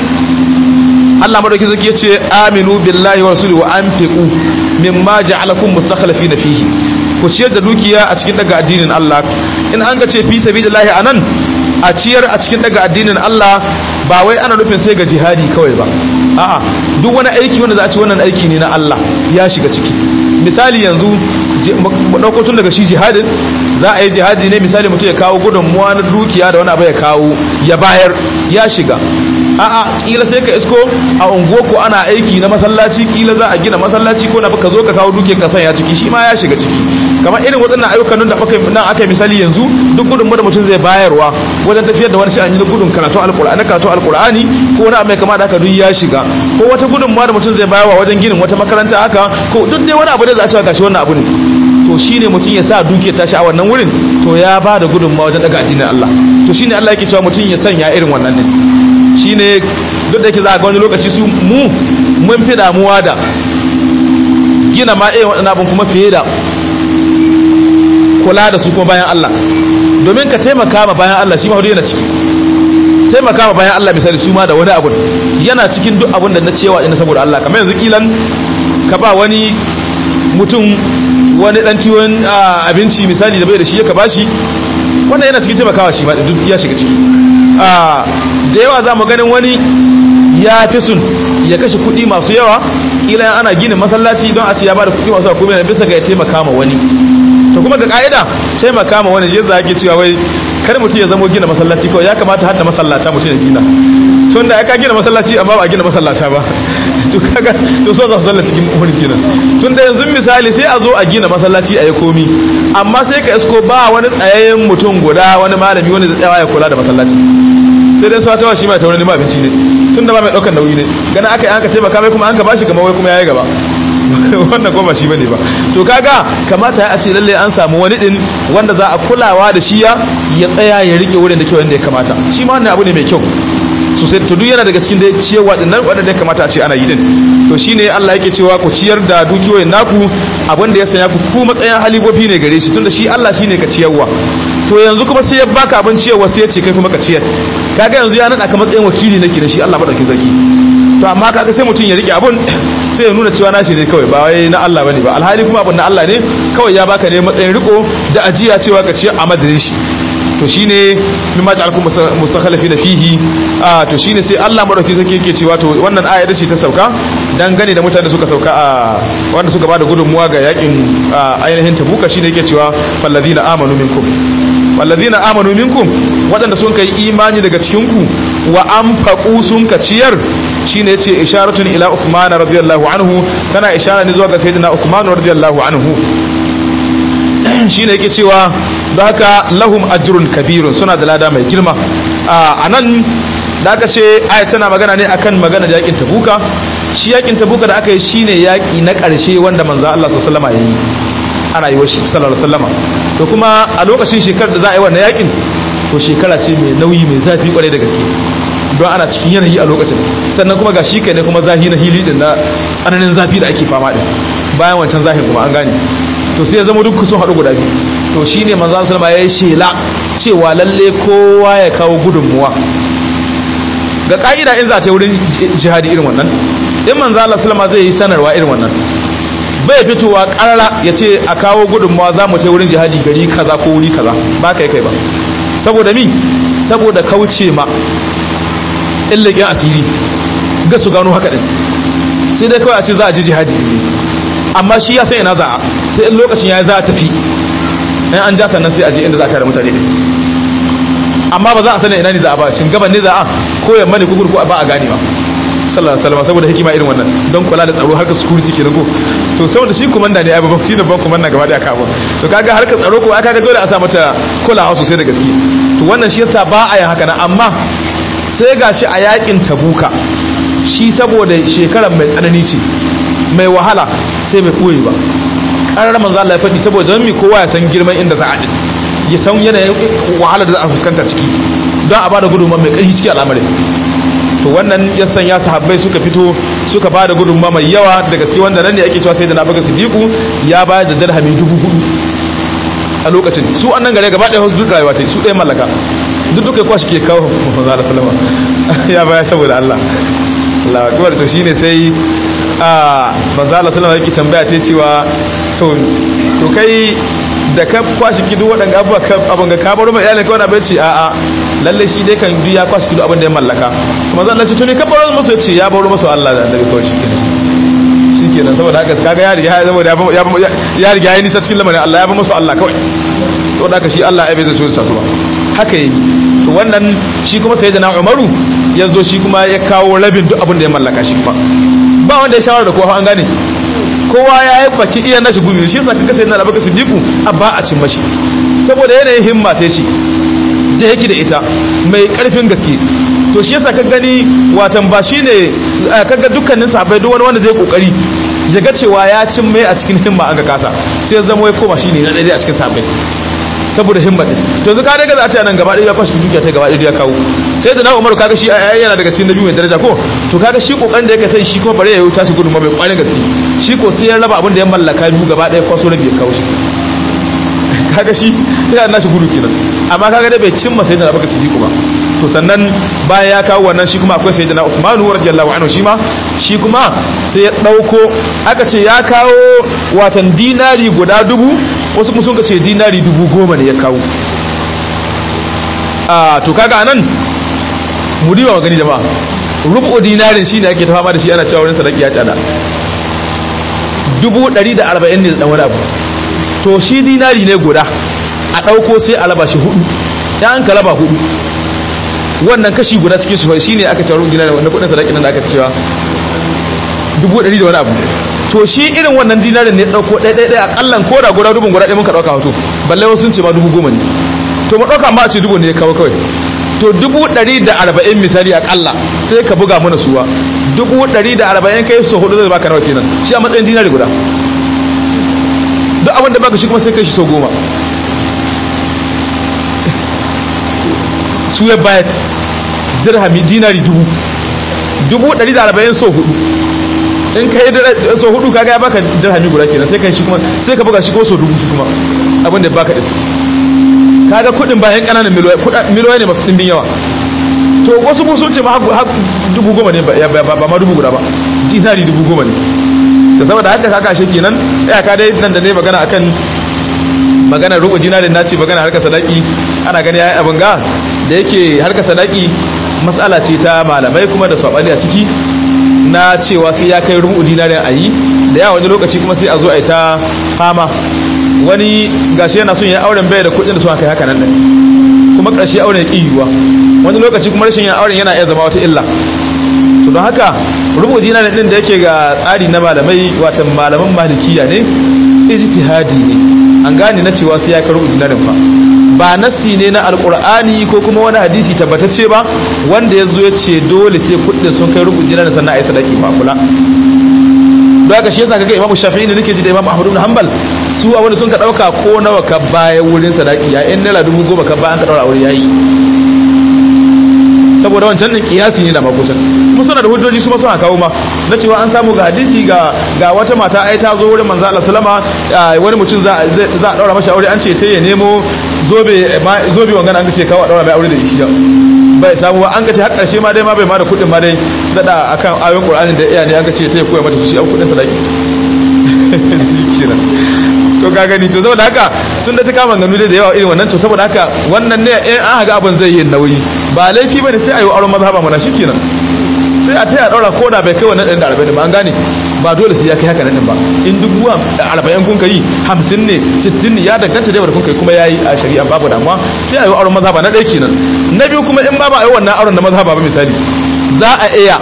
Allah madauki zaki yace aminu billahi wa rasulihi wa anfiqu mimma ja'alakum mustakhlifina fihi ku ciyar da dukiya a cikin daga addinin Allah in an ga ce fi sabilillahi anan a ciyar a cikin daga addinin Allah ba wai ana nufin sai ga jihadi kawai ba a'a duk wani aiki wanda za a ci wannan aiki ne na Allah ya shiga ciki misali yanzu mu dauko tun daga shi jihadin za a yi jihadi ne misali mutum ya kawo gudunmuwa na dukiya da wani abu ya kawo ya bayar ya shiga a'a kila sai ka isko a unguwar ko ana aiki na masallaci kila za a gina masallaci ko na ka zo ka kawo dukiyar ka sanya ciki shi ma ya shiga ciki kamar irin waɗannan ayyukan nan da aka nan aka misali yanzu duk gudunmuwa da mutum zai bayarwa wajen tafiyar da wani sha'ani na gudun karatu alqur'ani karatu alqur'ani ko wani mai kama da haka duk ya shiga ko wata gudunmuwa da mutum zai bayarwa wajen ginin wata makaranta haka ko duk dai wani abu da za a cewa gashi wannan abu ne to shine mutum ya sa dukiyar tashi a wannan wurin to ya ba da gudunmuwa wajen daga addinin Allah to shine Allah yake cewa mutum ya sanya irin wannan ne shine duk da yake za a ga wani lokaci su mu mun fi damuwa da gina ma irin waɗannan abin kuma fiye da kula da su kuma bayan Allah domin ka taimaka ma bayan Allah shi ma hudu yana ciki taimaka ma bayan Allah misali su ma da wani abu yana cikin duk abin da na cewa ina saboda Allah kamar yanzu kilan ka ba wani mutum wani dan ciwon abinci misali da bai da shi ya ka bashi wannan yana cikin taimakawa shi ma duk ya shiga ciki a da yawa za mu ganin wani ya fi sun ya kashe kuɗi masu yawa ila ana gina masallaci don a ce ya bada kuɗi masu yawa kuma bisa ga ya taimaka ma wani to kuma ga ka'ida taimaka ma wani yadda ake cewa wai kar mutum ya zamo gina masallaci kawai ya kamata hatta masallata mutum ya gina tun da ya ka gina masallaci amma ba a gina masallata ba to kaga to so za su zalla cikin wurin kenan tun da yanzu misali sai a zo a gina masallaci a yi komi amma sai ka isko ba wani tsayayyen mutum guda wani malami wani da tsayawa ya kula da masallaci sai dai sa tawa shi mai taurin ma abinci ne tun da ba mai daukar nauyi ne gana aka yi an ka taimaka mai kuma an ka bashi gama wai kuma yayi gaba wannan kuma shi bane ba to kaga kamata a ce lalle an samu wani din wanda za a kulawa da shi ya ya tsaya ya rike wurin da kyau yanda ya kamata shi ma wannan abu ne mai kyau sosai to duk yana daga cikin da ciyarwa din nan wanda ya kamata a ce ana yi din to shine Allah yake cewa ku ciyar da dukiyoyin naku abin da ya sanya ku ku matsayin halibofi ne gare shi tunda shi Allah shine ka ciyarwa to yanzu kuma sai ya baka abin ciyarwa sai ya ce kai kuma ka ciyar kaga yanzu ya nada ka matsayin wakili nake da shi Allah madaukin sarki to amma kaga sai mutum ya rike abun sai ya nuna cewa nashi ne kawai ba wai na Allah bane ba alhali kuma abun na Allah ne kawai ya baka ne matsayin riko da ajiya cewa ka ciyar a madadin shi to shine min ma ja'alkum mustakhlifina fihi a to shine sai Allah madauki sarki yake cewa to wannan aya ce ta sauka dan gane da mutane suka sauka a wanda suka bada gudunmuwa ga yakin ainihin tabuka shine yake cewa falladina amanu minkum walladina amanu minkum wadanda sun kai imani daga cikin ku wa anfaqu sun ka ciyar shine yace isharatun ila Uthman radiyallahu anhu tana ishara ne zuwa ga sayyidina Uthman radiyallahu anhu shine yake cewa da haka lahum ajrun kabirun suna da lada mai girma a nan da aka ce aya tana magana ne akan magana da yakin tabuka shi yakin tabuka da aka yi shine yaki na karshe wanda manzo Allah sallallahu alaihi wasallam yayi ana yi wa shi sallallahu alaihi wasallam to kuma a lokacin shekarar da za a yi wannan yakin to shekara ce mai nauyi mai zafi kwarai da gaske don ana cikin yanayi a lokacin sannan kuma ga shi kai ne kuma zahi na hili din na tsananin zafi da ake fama din bayan wancan zahin kuma an gane to sai ya zama duk sun haɗu guda biyu to shine manzo sallama ya yi shela cewa lalle kowa ya kawo gudunmuwa ga ka'ida in za ta yi wurin jihadi irin wannan in manzo Allah sallama zai yi sanarwa irin wannan bai fitowa karara ya ce a kawo gudunmuwa za mu ta wurin jihadi gari kaza ko wuri kaza ba kai kai ba saboda mi saboda kauce ma illakin asiri ga su gano haka din sai dai kawai a ce za a ji jihadi amma shi ya san ina za a sai in lokacin ya za a tafi in an ja sannan sai a je inda za a tare mutane din amma ba za a sanin ina ne za a ba shin gaban ne za a ko yamma ne kukur ko ba a gane ba sallallahu alaihi wasallam saboda hikima irin wannan don kula da tsaro harkar security kenan ko to saboda shi komanda ne ai babban shi ne babban komanda gaba daya kafin to kaga harkar tsaro ko aka ga dole a sa mata kulawa sosai da gaske to wannan shi yasa ba a yin haka na amma sai gashi a yakin tabuka shi saboda shekarar mai tsanani ce mai wahala sai bai koyi ba karar manzo Allah ya faɗi saboda don mi kowa ya san girman inda za a din ya san yanayin wahala da za a fuskanta ciki don a bada gudunmawa mai ƙarfi ciki al'amarin to wannan ya sanya sahabbai suka fito suka ba da gudunma mai yawa da gaske wanda nan ne ake cewa sai da nabaka sidiku ya bayar da dirhami dubu hudu a lokacin su annan gare gaba ɗaya duk rayuwa ta su ɗaya mallaka duk duka kwashi ke kawo manzo Allah sallama ya bayar saboda Allah Allah akbar to shine sai a manzo Allah sallama yake tambaya ta cewa to to kai da ka kwashi kidu waɗanda abubuwa abin ga kabar mai iyalin kawai na bai ce a'a lalle shi dai kan ya kwashi kidu abin da ya mallaka kuma zan lace tuni kabar musu ya ce ya baro musu Allah da annabi kawai shikenan shikenan saboda haka kaga ya riga ya zama ya riga ya nisa cikin lamarin Allah ya ba musu Allah kawai saboda haka shi Allah ya bai zai so su ba haka yi to wannan shi kuma sai da na Umaru ya zo shi kuma ya kawo rabin duk abin da ya mallaka shi kuma ba wanda ya shawara da kowa an gane kowa ya yi baki iya nashi gumi shi yasa kaga sai na baka sidiku a ba a cin mashi saboda yanayin himma ta shi da yake da ita mai karfin gaske to shi yasa ka gani watan ba shine kaga dukkanin sahabbai duk wani wanda zai kokari ya ga cewa ya cin mai a cikin himma an ga kasa sai ya zama wai koma shine na ɗaya a cikin sahabbai saboda himma din to yanzu ka daga za a ce nan gaba ɗaya ya kwashi dukiya ta gaba ɗaya ya kawo sai da na umaru kaga shi yana daga cikin nabi mai daraja ko to kaga shi kokarin da yake sai shi kuma bare ya yi tashi gudunma mai kwarin gaske shi ko sai ya raba abin da ya mallaka biyu gaba ɗaya kwaso rabi ya kawo shi kaga shi sai na shi gudu kenan amma kaga dai bai cimma sai da na baka sidiku ba to sannan bayan ya kawo wannan shi kuma akwai sayyidina Uthman radiyallahu anhu shi ma shi kuma sai ya dauko aka ce ya kawo watan dinari guda dubu wasu kuma sun ce dinari dubu goma ne ya kawo a to kaga anan mu diba gani jama'a rubu dinarin shine ake ta fama da shi ana cewa wurin sadaki ya tsada dubu ɗari da arba'in ne da ɗan wani abu to shi dinari ne guda a ɗauko sai a raba shi hudu ya an ka raba hudu wannan kashi guda cikin shi shi ne aka cewa dinari wanda kudin sadaki nan da aka cewa dubu ɗari da wani abu to shi irin wannan dinarin ne ɗauko ɗaya ɗaya ɗaya akallan ko da guda dubun guda ɗaya muka ɗauka hoto balle wasu sun ce ma dubu goma ne to mu ɗauka ma a ce dubu ne ya kawo kawai to dubu ɗari da arba'in misali akalla sai ka buga mana suwa dubu ɗari da arba'in kai so hudu zai baka nawa kenan shi a matsayin dinari guda duk abin da baka shi kuma sai kai shi so goma su ya bayat dirhami dinari dubu dubu ɗari da arba'in so hudu in ka yi so hudu kaga ya baka dirhami guda kenan sai kai shi kuma sai ka buga shi ko so dubu shi kuma abin da baka din kaga kudin bayan kananan miliyoyi ne masu dimbin yawa to wasu musu ce ma har dubu goma ne ba ma dubu guda ba dinari dubu goma ne da saboda haka kaka shi kenan ya ka dai nan da ne magana akan magana rubu dinarin nace magana harkar sadaki ana gani yayin abin ga da yake harkar sadaki matsala ce ta malamai kuma da sabani a ciki na cewa sai ya kai rubu dinarin ayi da yawa wani lokaci kuma sai a zo a yi ta fama wani gashi yana son ya auren bai da kudin da suka kai haka nan din kuma ƙarshe auren ya ƙiyuwa wani lokaci kuma rashin yin auren yana iya zama wata illa to don haka rubu dinarin din da yake ga tsari na malamai watan malaman malikiya ne ijtihadi ne an gane na cewa sai ya kai rubu dinarin fa ba nassi ne na alqur'ani ko kuma wani hadisi tabbatacce ba wanda ya zo ya ce dole sai kudin sun kai rubu dinarin sannan a yi sadaki ba kula don haka shi yasa kaga imamu shafi'i ne nake ji da imamu ahmad ibn hanbal su a wani sun ka dauka ko nawa ka baya wurin sadaki ya in naira dubu goma ka baya an ka daura aure yayi saboda wancan din kiyasi ne da makusan kuma suna da hujjoji su ma suna kawo ma na cewa an samu ga hadisi ga ga wata mata ai ta zo wurin manzo Allah sallama wani mutum za za a daura masa aure an ce ta ya nemo zobe zobe wangan an ce kawo a daura mai aure da shi bai samu ba an ce har karshe ma dai ma bai ma da kudin ma dai dada akan ayoyin Qur'ani da iya ne an ce ta ya koya mata su shi an kudin sadaki kenan to ka gani to saboda haka sun da ta kama ganu da yawa irin wannan to saboda haka wannan ne in an haga abin zai yi nauyi ba laifi bane sai ayi auren mazhaba mana shikenan sai a taya daura ko da bai kai wannan ɗan da arba'in ba an gane ba dole sai ya kai haka nan ba in dubu arba'in kun kai hamsin ne sittin ne ya danganta da kun kai kuma yayi a shari'a babu damuwa sai ayi auren mazhaba na ɗaya kenan na biyu kuma in ba ba ayi wannan auren na mazhaba ba misali za a iya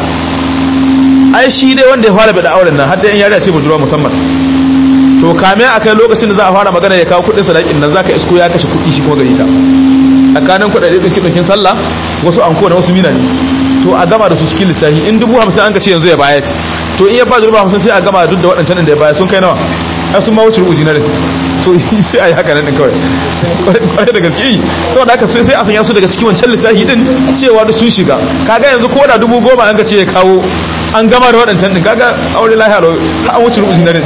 ai shi dai wanda ya fara bada auren nan har da yan yariya ce budurwa musamman to kame a kai lokacin da za a fara magana ya kawo kudin sadakin nan zaka isko ya kashe kudi shi kuma gari ta tsakanin kudade dinki dinkin sallah wasu anko da wasu mina ne to a gama da su cikin lissafi in dubu hamsin an ka ce yanzu ya bayar to in ya ba dubu hamsin sai a gama duk da waɗancan da ya bayar sun kai nawa ai sun ma wuce rubuji na to sai a yi haka nan din kawai kwarai da gaske yi saboda haka sai a sanya su daga cikin wancan lissafi din cewa da sun shiga kaga yanzu ko da dubu goma an ka ce ya kawo an gama da waɗancan din kaga aure lahiya ro an wuce rubuji na din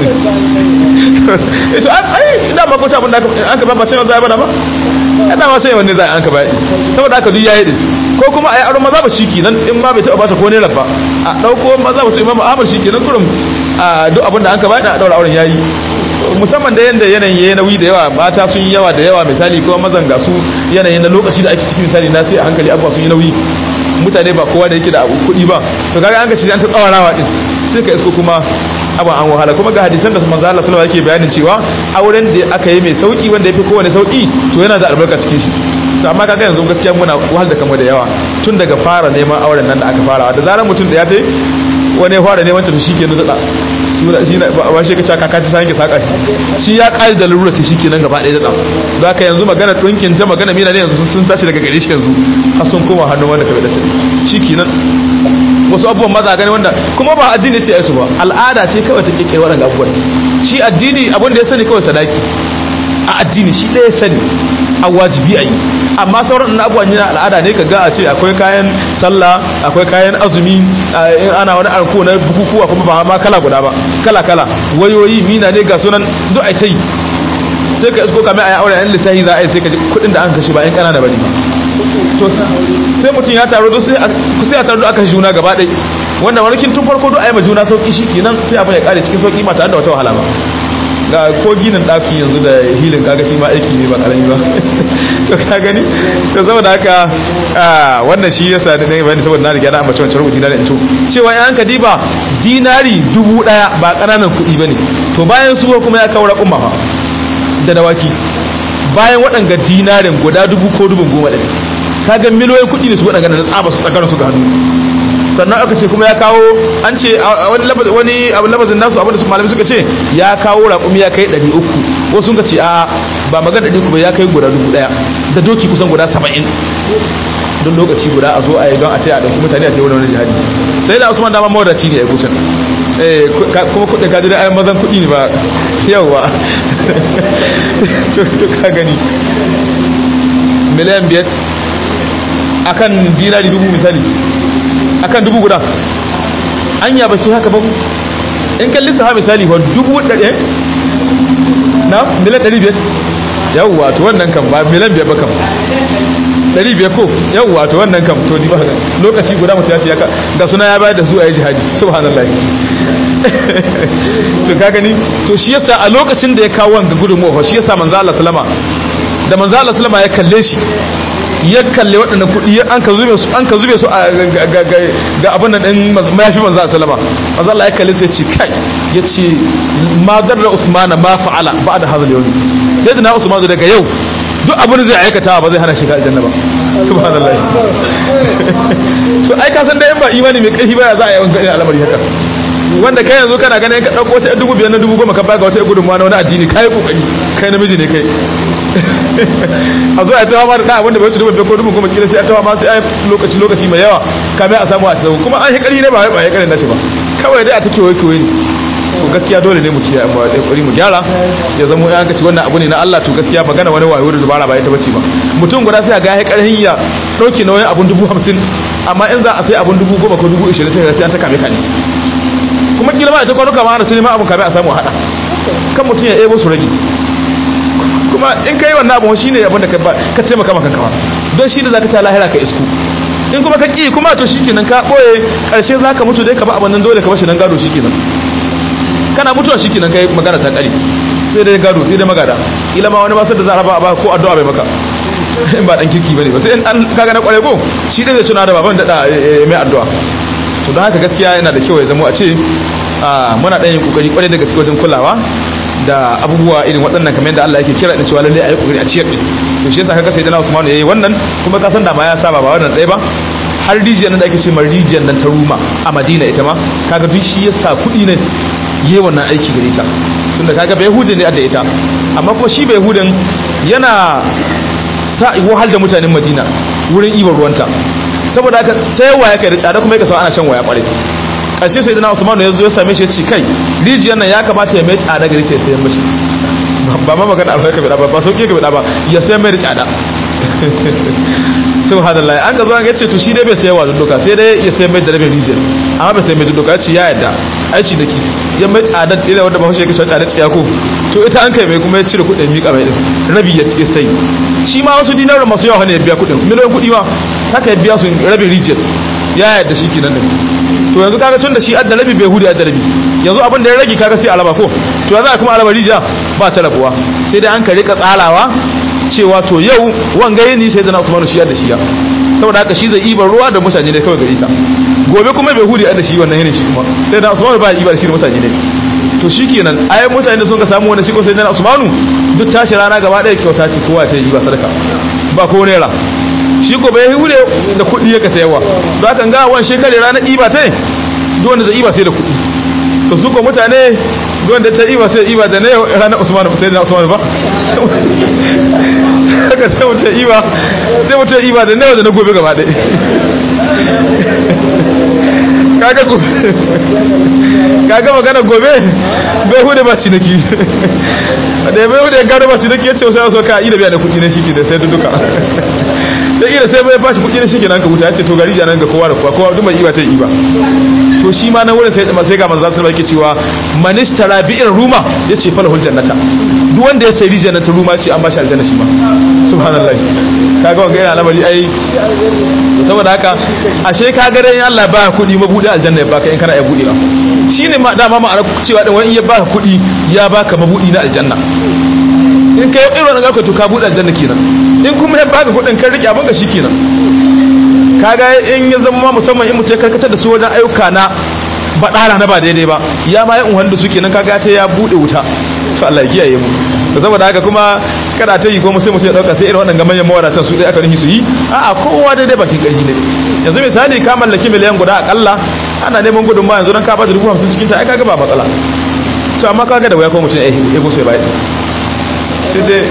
to ai da ma ko ta abin da an ka ba ba sai za a bada ba ya dama sai wanne za a an ka bai saboda haka duk yayi din ko kuma a yi aron maza ba shi kenan in ma bai taɓa bata ko ne rabba a ɗauko maza ba su imamu ahmad shi kenan kurum a duk abin da an ka bai da ɗaura auren yayi musamman da yanda yanayin yayi nauyi da yawa mata sun yi yawa da yawa misali ko mazan ga su yanayin na lokaci da ake cikin misali na sai a hankali abuwa sun yi nauyi mutane ba kowa da yake da kuɗi ba to kaga an ga shi an ta tsawarawa din sai ka isko kuma abu an wahala kuma ga hadisan da manzo Allah sallallahu alaihi yake bayanin cewa auren da aka yi mai sauki wanda yafi kowane sauki to yana da albarka cikin shi to amma kaga yanzu gaskiya muna wahal da kamar da yawa tun daga fara neman auren nan da aka fara da zarar mutum da ya tai wani ya fara neman ta to shikenan da sura shi ba shi kace kaka ci sanke saka shi shi ya kai da lura ta shikenan gaba ɗaya da da haka yanzu magana dinkin ta magana mina ne yanzu sun tashi daga gare shi yanzu har sun koma hannun wanda ka bada ta shikenan wasu abubuwan maza gani wanda kuma ba addini ce su ba al'ada ce kawai ta kirkiri waɗanda abubuwan shi addini abin da ya sani kawai sadaki a addini shi ɗaya sani a wajibi a yi amma sauran na abubuwan yana al'ada ne ka ga a ce akwai kayan sallah akwai kayan azumi in ana wani arko na bukukuwa kuma ba ma kala guda ba kala kala wayoyi mina ne ga sunan duk a ta yi sai ka isko kamar a yi aure yan lissahi za a yi sai ka ji kuɗin da an kashe ba yan ƙanana ba ne ba to sai mutum ya taru sai a taru aka juna gaba ɗai wanda wani kin tun farko duk a yi ma juna sauƙi shi kenan sai abin ya ƙare cikin sauƙi ba tare da wata wahala ba ga ko ginin ɗaki yanzu da hilin kaga shi ma aiki ne ba karami ba to ka gani to saboda haka wannan shi yasa da ne bayani saboda na riga na ambaci wancan rubuci na da to cewa yan ka diba dinari dubu daya ba ƙananan kuɗi bane to bayan su kuma ya kawo raƙumma fa da dawaki bayan waɗanga dinarin guda dubu ko dubun goma ɗari kaga miliyoyin kuɗi ne su waɗanga da tsaba su tsakanin su ga hannu sannan aka ce kuma ya kawo an ce wani wani abu labazin nasu abinda su malami suka ce ya kawo raƙumi ya kai 300 wasu sun ce a ba magana 300 ba ya kai guda dubu ɗaya da doki kusan guda 70 don lokaci guda a zo a yi don a ce a ɗauki mutane a ce wani wani jihadi sai da usman dama mawadaci ne a kusan kuma kuɗin kaji da ayan mazan kuɗi ne ba yauwa to ka gani miliyan biyar akan dinari dubu misali akan dubu guda anya ba shi haka ba in kan lissafa misali wa dubu ɗari na miliyan ɗari biyar yawwa to wannan kan ba miliyan biyar ba kam ɗari biyar ko yawwa to wannan kam to ni ba lokaci guda mutum ya ce yaka ga suna ya bayar da su a yi jihadi subhanallah to ka gani to shi yasa a lokacin da ya kawo wanga gudunmuwa shi yasa manzo Allah sallama da manzo Allah sallama ya kalle shi ya kalle waɗannan kuɗi an ka zube su an ka zube su ga abin nan ɗin mayafi manzo a salama manzo Allah ya kalle su ya ce kai ya ce ma darra Usman ma fa'ala ba da hazal yau sai da na Usman daga yau duk abin zai aikata ba zai hana shiga aljanna ba subhanallah to ai ka san da in ba imani mai ƙarfi ba za a yi wani al'amari haka wanda kai yanzu kana ganin ka ɗauko wata dubu biyar na dubu goma ka baga wata gudunmawa na wani addini kai kokari kai namiji ne kai a zo a tawa ma da abinda bai wuce dubu biyar ko dubu goma kila sai a tawa ma sai a lokaci lokaci mai yawa kamar a samu a sau kuma an hikari ne ba wai ba hikari na shi ba kawai dai a ta kewaye kewaye ne to gaskiya dole ne mu ce mu kokari mu gyara ya zama ya ga ci wannan abu ne na Allah to gaskiya magana wani wayo da dubara ba ita bace ba mutum guda sai ga ya karhin ya dauki nauyin abun dubu hamsin amma in za a sai abun dubu goma ko dubu ishirin sai an ta kame kane kuma kila ma ita kwanuka ma ana sai ma abun kame a samu a hada kan mutum ya ebo su rage kuma in kai wannan abu shine abin da ka taimaka maka kawa don shi da zaka ta lahira ka isku in kuma ka ki kuma to shikenan ka boye karshe zaka mutu dai ka ba abin nan dole ka bashi nan gado shikenan kana mutuwa shikenan kai magana ta kare sai dai gado sai dai magada ila ma wani ba sai da za a raba ba ko addu'a bai maka in ba dan kirki bane ba sai in an kaga na kware ko shi dai zai tuna da baban da mai addu'a to don haka gaskiya yana da kyau ya zama a ce muna ɗan yin kokari kwarai da gaske wajen kulawa da abubuwa irin waɗannan kamar yadda Allah yake kira da cewa lalle ayi kokari a ciyar din to shi yasa kaga sai dana Usman yayi wannan kuma ka san da ma ya saba ba wannan ɗaya ba har rijiyar nan da ake ce ma rijiyar nan ta Ruma a Madina ita ma kaga duk shi yasa kuɗi ne yayi wannan aiki gare ta tunda kaga bai Yahudi ne da ita amma kuma shi bai Yahudin yana sa wahal da mutanen Madina wurin ibar ruwanta saboda haka sai waya kai da tsada kuma yake sa ana shan waya kwarai ƙarshe sai dana Usman ya zo ya same shi ya ce kai rijiyar nan ya kamata ya mai tsada gari ta sayar mashi ba ma magana alfarka bai ba ba sauƙi ka bai ba ya sayar mai da tsada subhanallah an ga zo an ce to shi dai bai sayarwa da doka sai dai ya sayar mai da rabin rijiyar amma bai sayar mai da doka ya ce ya yadda aici da ki ya mai tsada ila wanda ba shi ya kashe tsada tsiya ko to ita an kai mai kuma ya cire kuɗin miƙa mai din rabi ya sai shi ma wasu dinarin masu yawa ne ya biya kuɗin miliyan kuɗi ma haka ya biya su rabin rijiyar ya yadda shi kenan din to yanzu kaga tun da shi adda rabi bai hudu adda rabi yanzu abin da ya rage kaga sai alaba ko to yanzu kuma alaba rija ba ta rabuwa sai dai an ka rika tsarawa cewa to yau wanga yini sai zana Usmanu shi adda shi ya saboda haka shi zai ibar ruwa da mutane ne kawai gari ta gobe kuma bai hudu adda shi wannan yini shi kuma sai da Usmanu ba ibar shi da mutane ne to shikenan ayi mutane da sun ka samu wannan shi ko sai zana Usmanu duk tashi rana gaba ɗaya kyauta ce kowa ta yi ba sadaka ba ko naira shi ko bai hure da kuɗi ya ka sayarwa don haka ga wani shekare ranar iba ta duk wanda zai iba sai da kuɗi to su ko mutane duk wanda ta iba sai iba da ne ranar usman sai da usman ba haka sai mutum iba sai mutum iba da ne da na gobe gaba ɗaya kaga gobe kaga magana gobe bai hude ba ciniki da bai hude gano ba ciniki ya ce wasu ya so ka yi da biya da kuɗi na shi ke da sai duka da ira sai bai bashi kuɗi na shi kenan ka wuta yace to gari janan ga kowa da kowa kowa duk mai iwa ta yi ba to shi ma nan wurin sai sai ga manzo sallallahu alaihi cewa manishtara bi'ir ruma yace falahul jannata duk wanda ya sai rijiyar ta ruma ce an bashi aljanna shi ma subhanallahi kaga wanga yana lamari ai saboda haka ashe ka ga dai Allah ba kuɗi mabudi aljanna ya baka in kana ya bude ba shine ma dama ma'ana cewa din wani ya baka kuɗi ya baka mabudi na aljanna in kai irin wannan garka to ka bude aljanna kenan in kuma ya baka kuɗin kan rike abin ka kenan kaga in ya zama musamman in mutum ya karkatar da su wajen ayyuka na baɗara na ba daidai ba ya ma yi unhan da su kenan kaga ta ya bude wuta to Allah ya kiyaye mu to saboda haka kuma kada ta yi kuma sai mutum ya dauka sai irin waɗannan manyan mawadatan su dai aka nihi su yi a'a kowa daidai bakin ƙarfi ne yanzu misali ka mallaki miliyan guda akalla ana neman gudun ma yanzu dan ka ba da dubu hamsin cikin ta ai kaga ba matsala to amma kaga da waya ko mutum ya yi ko sai bai sai dai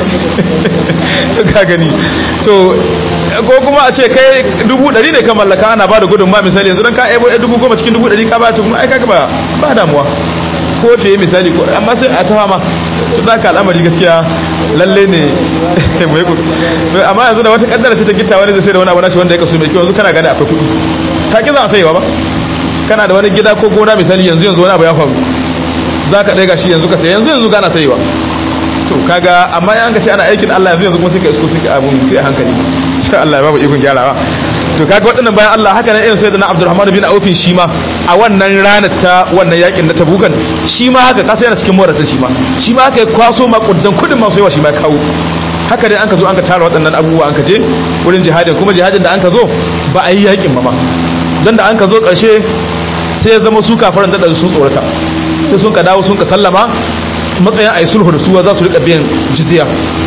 to ka gani to ko kuma a ce kai dubu ɗari ne ka mallaka ana ba da gudun ma misali yanzu dan ka ebo dubu goma cikin dubu ɗari ka ba ta kuma ai kaga ba ba damuwa ko fiye misali ko amma sai a ta fama su da ka al'amari gaskiya lalle ne mu yi amma yanzu da wata kaddara ce ta gitta wani zai sai da wani abu nashi wanda ya kaso mai kyau yanzu kana gani akwai kuɗi ta ki za a sayewa ba kana da wani gida ko gona misali yanzu yanzu wani abu ya faru za ka ɗaya gashi yanzu ka sai yanzu yanzu gana sayewa to kaga amma yan ka ce ana aikin Allah yanzu yanzu kuma sai ka isko sai ka abu sai a hankali sai Allah ya babu ikon gyarawa to kaga waɗannan bayan Allah haka nan irin sayyidina Abdurrahman bin Auf shi ma a wannan ranar ta wannan yakin na Tabukan shi ma haka kasa yana cikin morata shi ma shi ma haka ya kwaso makudan kudin masu yawa shi ma kawo haka dai an ka zo an ka tara waɗannan abubuwa an ka je wurin jihadin kuma jihadin da an ka zo ba a yi yakin ba ma dan da an ka zo ƙarshe sai ya zama su kafaran da su tsorata sai sun ka dawo sun ka sallama matsayin a yi sulhu da su za su rika biyan jizya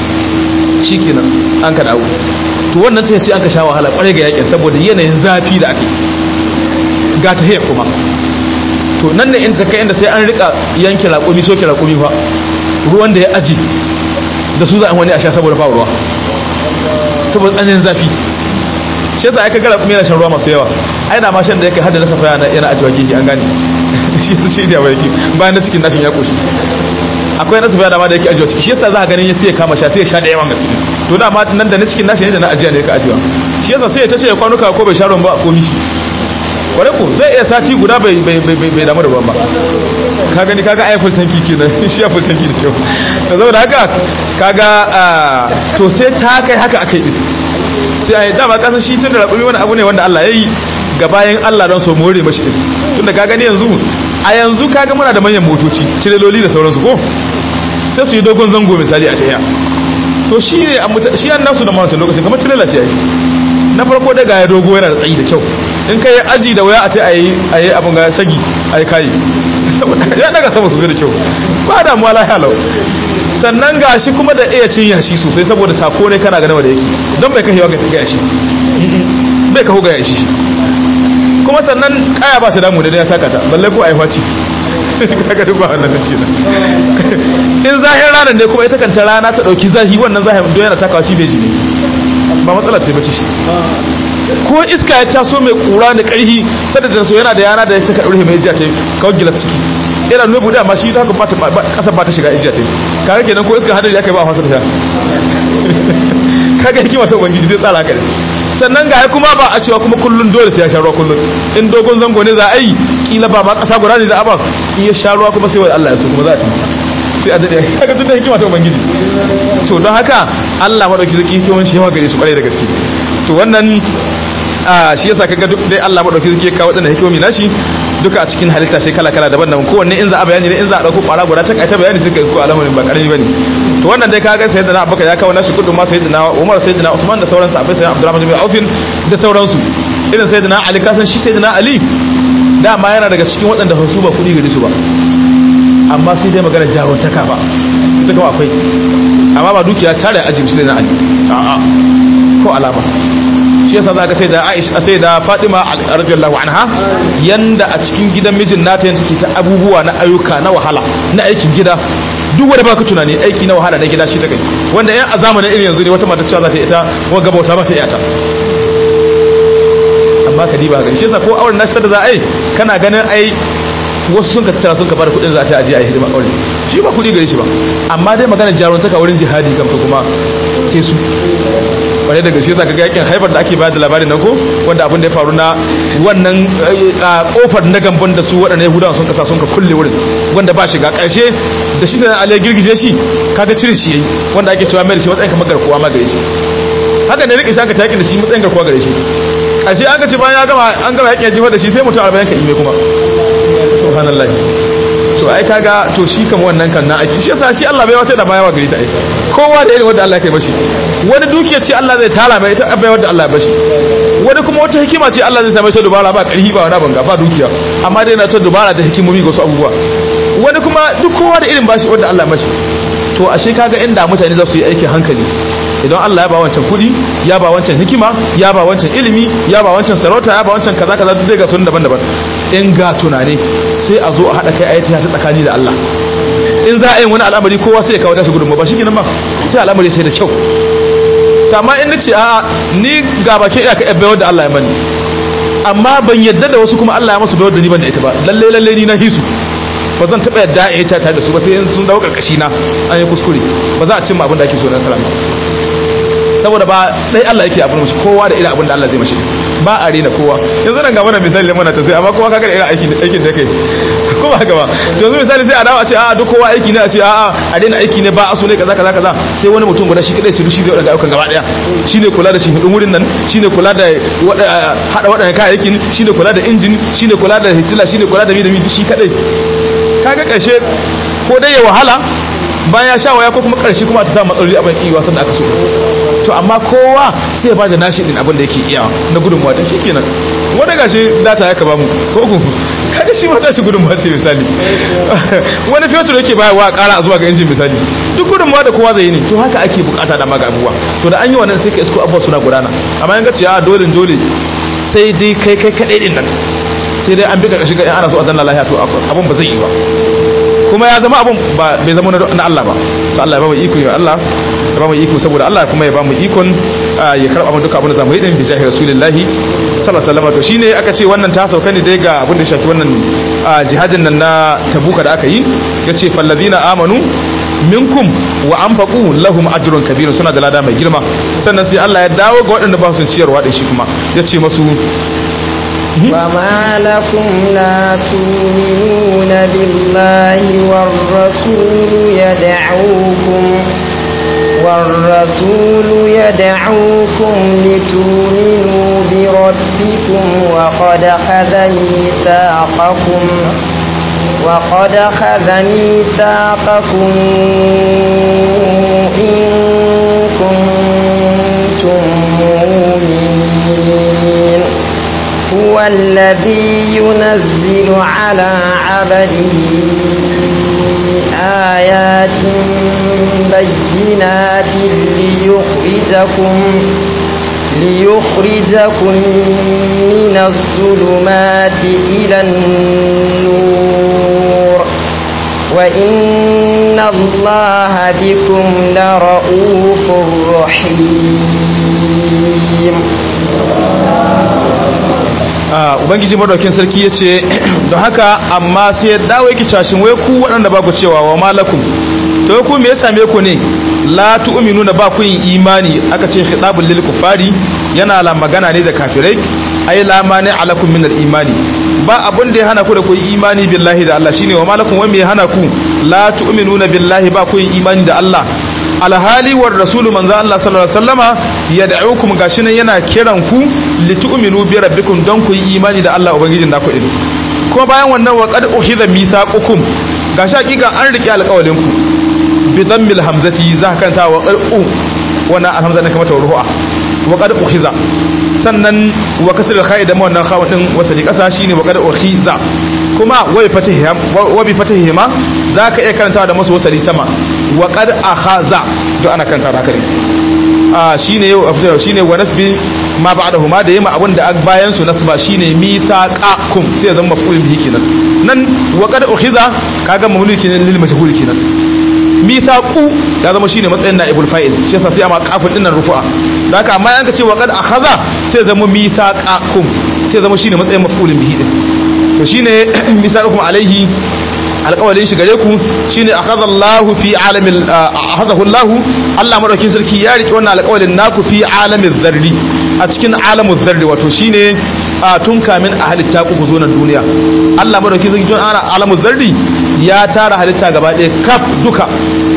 shikenan an ka dawo to wannan sai sai an ka sha wahala kwarai ga yakin saboda yanayin zafi da ake ga ta hiyar kuma to nan ne inda kai inda sai an rika yanke raƙumi soke raƙumi fa ruwan da ya aji da su za a wani a sha saboda fa ruwa saboda tsananin zafi shi yasa aka ga raƙumi yana shan ruwa masu yawa ai da ma shan da yake hada na safa yana yana ajiwa gefe an gane shi shi da yake bayan na cikin nashin ya koshi akwai na safa da ma da yake ajiwa ciki shi yasa za ka ganin ya sai ya kama sha sai ya sha da yawan gaske to da ma nan da na cikin nashi ne da na ajiya ne ka ajiwa shi yasa sai ya tace ya kwanuka ko bai sha ruwan ba a komi shi kware ku zai iya sati guda bai bai bai bai damu da ruwan ba ka gani kaga ai full tanki kenan shi ya full tanki da kyau to saboda haka kaga to sai ta kai haka akai din sai ai dama kasan shi tun da rabumi wani abu ne wanda Allah ya yi ga bayan Allah don so more mashi din tunda ka gani yanzu a yanzu kaga muna da manyan motoci tireloli da sauransu ko sai su yi dogon zango misali a tahiya to shi ne shi an nasu da mawanta lokacin kamar tirela ce ai na farko dai ga ya dogo yana da tsayi da kyau in ka yi aji da waya a ce a yi abin ga sagi a yi kayi ya daga sama sosai da kyau ba da muwa lahiya lau sannan ga shi kuma da iya cin yashi sosai saboda tako ne kana ganin da yake don bai kahewa ga yashi bai kaho ga yashi kuma sannan kaya ba ta damu da ya taka ta balle ko a yi faci kaga duk ba wannan nake nan in zahir ranar ne kuma ita kanta rana ta dauki zahi wannan zahir don yana takawa shi bai ji ne ba matsala ce bace shi ko iska ya taso mai kura da karhi sada da so yana da yana da ya taka ɗaure mai jiya ta kawo gilas ciki ina nuna buɗe amma shi haka ƙasa ba ta shiga ijiya ta kaga kenan ko iska hadari aka yi ba a fasa ta kaga hikima ta ubangiji zai tsara haka ne sannan ga kuma ba a cewa kuma kullun dole sai ya sha ruwa kullun in dogon zango ne za a yi kila ba ma ƙasa guda ne za a ba in ya sha ruwa kuma sai wa Allah ya so kuma za a tafi sai a daɗe kaga tun da hikima ta ubangiji to don haka Allah madauki zaki hikiman shi yawa gare su kwarai da gaske to wannan shi yasa kaga duk dai Allah madauki zaki kawo wadannan hikimomi nashi duka a cikin halitta sai kala kala daban-daban kowanne in za a bayani ne in za a dauko kwara guda ta kai ta bayani sai ka isko al'amarin ba karami bane to wannan dai kaga sayyidina Abubakar ya kawo nashi kudu ma sayyidina Umar sayyidina Uthman da sauransu abai sayyidina Abdurrahman bin Auf da sauransu irin sayyidina Ali kasan shi sayyidina Ali dama yana daga cikin waɗanda su ba kuɗi gare su ba amma sai dai magana jarumtaka ba ita kuma akwai amma ba dukiya tare ajin sai na Ali a'a ko alama shi yasa zaka sai da Aisha sai da Fatima radiyallahu anha yanda a cikin gidan mijin nata yanda take ta abubuwa na ayyuka na wahala na aikin gida duk wanda baka tunani aiki na wahala na gida shi ta kai wanda yan a zamanin irin yanzu ne wata mata cewa za ta ita wa gaba wata ba ta iyata amma ka diba ga shi yasa ko auren nashi da za a yi kana ganin ai wasu sun ka tattara sun ka bada kudin za a ce aje a yi hidima aure shi ba kudi gare shi ba amma dai magana jaruntaka wurin jihadi kam kuma sai su wani daga shi zaka ga yakin haifar da ake bayar da labarin nan ko wanda abin da ya faru na wannan kofar na gamban da su waɗannan yahudawa sun kasa sun ka kulle wurin wanda ba shiga ƙarshe da shi da ali girgije shi kaga cire shi yayi wanda ake cewa mai da shi matsayin kamar garkuwa ma gare shi haka ne rike shi aka taƙi da shi matsayin garkuwa gare shi ƙarshe aka ce bayan ya gama an gama yakin jifar da shi sai mutum arba'in ka ime kuma subhanallah to ai kaga to shi kama wannan kan na aiki shi yasa shi Allah bai wata da baya wa gari ta ai kowa da irin wanda Allah ya kai mashi wani dukiya ce Allah zai tara mai ita bai wanda Allah ya bashi wani kuma wata hikima ce Allah zai same ta dubara ba karhi ba wani banga ba dukiya amma dai na ta dubara da hikimomi ga wasu abubuwa wani kuma duk kowa da irin bashi wanda Allah ya mashi to ashe kaga inda mutane za su yi aikin hankali idan Allah ya ba wancan kuɗi ya ba wancan hikima ya ba wancan ilimi ya ba wancan sarauta ya ba wancan kaza kaza duk ga sun daban-daban in ga tunane sai a zo a haɗa kai ayati ta tsakani da Allah in za a yi wani al'amari kowa sai ya kawo tashi gudunmu ba shi kenan ba sai al'amari sai da kyau amma in nace a ni ga bakin iyaka yan bayar da Allah ya bani amma ban yadda da wasu kuma Allah ya masu bayar da ni ban da ita ba lalle lalle ni na hisu ba zan taɓa yadda ya ta tare da su ba sai sun dawo karkashi na an yi kuskure ba za a cimma abin da ake so na salama saboda ba dai Allah yake abin mashi kowa da irin abin da Allah zai mashi ba a rena kowa yanzu nan ga mana misali muna ta sai amma kowa kaga irin aikin aikin da kai ko ba gaba yanzu misali sai a dawo a ce a duk kowa aiki ne a ce a a daina aiki ne ba a so ne kaza kaza kaza sai wani mutum guda shi kadai shi rushi da wadanda ayyukan gaba daya shine kula da shihidin wurin nan shine kula da hada wadannan kayayyakin shine kula da injin shine kula da hitila shine kula da mi da mi shi kadai kaga karshe ko dai ya wahala bayan ya sha waya ko kuma karshe kuma ta samu matsaloli abin iya wasan da aka so to amma kowa sai ya ba da nashi din abin da yake iya na gudunmuwa da shi kenan wanda gashi data ya kaba mu ko ku kaga shi ma tashi gudunmuwa ce misali wani fetur yake bayarwa a kara zuwa ga injin misali duk gudunmuwa da kowa zai yi ne to haka ake bukata da maga abubuwa to da an yi wannan sai ka isko abubuwa suna gudana amma yan gaci a dole dole sai dai kai kai kadai din nan sai dai an bi ka shiga in ana so a zanna lafiya to abun ba zai yi ba kuma ya zama abun ba bai zama na Allah ba to Allah ya ba mu iko ya Allah ya ba mu iko saboda Allah kuma ya ba mu ikon ya karba mu duka abin da zamu yi din bi jahi rasulullahi sallallahu alaihi wasallam to shine aka ce wannan ta sauka ne dai ga abin da shafi wannan jihadin nan na tabuka da aka yi yace falladina amanu minkum wa anfaqu lahum ajrun kabir suna da lada mai girma sannan sai Allah ya dawo ga waɗanda ba su ciyarwa din shi kuma yace masu وما لكم لا تؤمنون بالله والرسول يدعوكم والرسول يدعوكم لتؤمنوا بربكم وقد خذ ميثاقكم وقد خذ ميثاقكم إن كنتم مؤمنين هو الذي ينزل على عبده آيات بينات ليخرجكم ليخرجكم من الظلمات إلى النور وإن الله بكم لرؤوف رحيم ubangiji madaukin sarki ya ce don haka amma sai ya dawo yake cashin wai ku waɗanda ba ku cewa wa malakum to ku me ya same ku ne la tu'minuna ba ku yin imani aka ce khitabul lil kufari yana la magana ne da kafirai ai la mani alakum min al imani ba abun da ya hana ku da ku yi imani billahi da Allah shine wa malakum wai me ya hana ku la tu'minuna billahi ba ku yin imani da Allah alhali war rasulu manzo Allah sallallahu alaihi wasallama yad'ukum gashi nan yana kiran ku litu'minu bi rabbikum don ku yi imani da Allah ubangijin naku din kuma bayan wannan wa qad ukhidha mithaqukum gashi hakika an rike alƙawalin ku bi dhammil hamzati za ka kanta wa qad u wannan alhamza ne kamar tawru'a wa qad ukhidha sannan wa kasr al da wannan khawun din wasali kasa shine wa qad ukhiza kuma wa bi fatihi wa bi fatihi ma zaka iya karantawa da masu wasali sama wa qad akhaza to ana kanta haka ne a shine shine wa nasbi ma ba'dahuma da yima abin da bayan su nasba shine mithaqakum sai zama maf'ul bihi kenan nan wa qad ukhiza kaga mamluk kenan lil majhul kenan mithaqu ya zama shine matsayin naibul fa'il shi yasa sai amma kafin dinnan rufu'a da haka amma yanka ce wa qad akhadha sai zama mithaqakum sai zama shine matsayin maf'ul bihi din to shine mithaqakum alaihi alƙawalin shi gare ku shine akhadallahu fi alamil akhadahu Allah Allah madaukin sarki ya rike wannan alƙawalin naku fi alamil zarri a cikin alamul zarri wato shine a tun kamin a halitta ku zo na duniya Allah madaukin sarki tun ana alamul zarri ya tara halitta gaba ɗaya kaf duka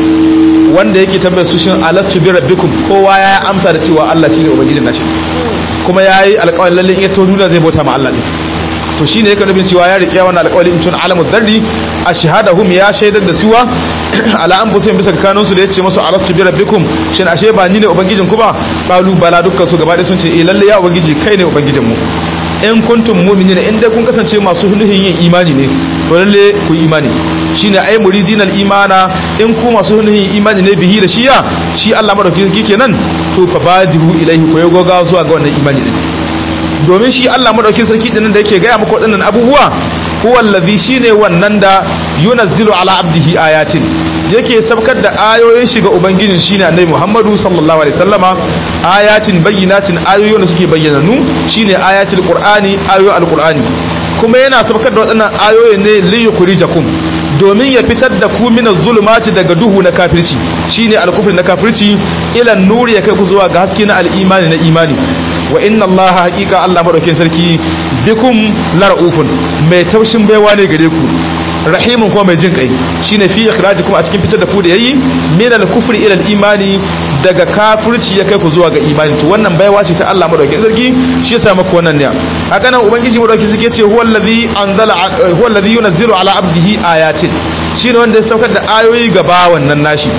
wanda yake tambayar su shin alastu bi rabbikum kowa ya amsa da cewa Allah shine ubangijin nashi kuma yayi alƙawarin lalle in ya to duniya zai bauta ma Allah ne to shine yake nufin cewa ya riƙe wannan alƙawari tun alamu dharri ashhadahum ya shaidar da suwa ala anfusihim bisa kanun su da yace musu alastu bi rabbikum shin ashe ba ni ne ubangijin ku ba qalu bala dukkan su gaba ɗaya sun ce eh lalle ya ubangiji kai ne ubangijin mu in kuntum mu'minin in dai kun kasance masu nuhin yin imani ne to lalle ku imani shine ai muridin imana in ku masu nuhin imani ne bihi da shiya shi Allah madauki kenan to fa badihu ilaihi ko goga zuwa ga wannan imani din domin shi Allah madaukin sarki din da yake gaya muku waɗannan abubuwa huwa allazi shine wannan da yunazzilu ala abdihi ayatin yake sabkar da ayoyin shi ga ubangijin shine annabi Muhammadu sallallahu alaihi wasallama ayatin bayyinatin ayoyin da suke bayyananu shine ayatul qur'ani ayoyin alqur'ani kuma yana sabkar da waɗannan ayoyin ne li yukhrijakum domin ya fitar da ku min zulumati daga duhu na kafirci shine alkufri na kafirci ila nuri ya kai ku zuwa ga haske na al-imani na imani wa inna Allah haqiqa Allah madaukakin sarki bikum lar'ufun mai taushin baiwa ne gare ku rahimun kuma mai jin kai shine fi ikhrajikum a cikin fitar da ku da yayi min al-kufri ila al-imani daga kafirci ya kai ku zuwa ga imani to wannan baiwa ce ta Allah madaukakin sarki shi yasa maka wannan ne haka nan ubangiji madaukakin sarki yace huwa allazi anzala huwa allazi yunzilu ala abdihi ayatin shine wanda ya saukar da ayoyi ga bawan nan nashi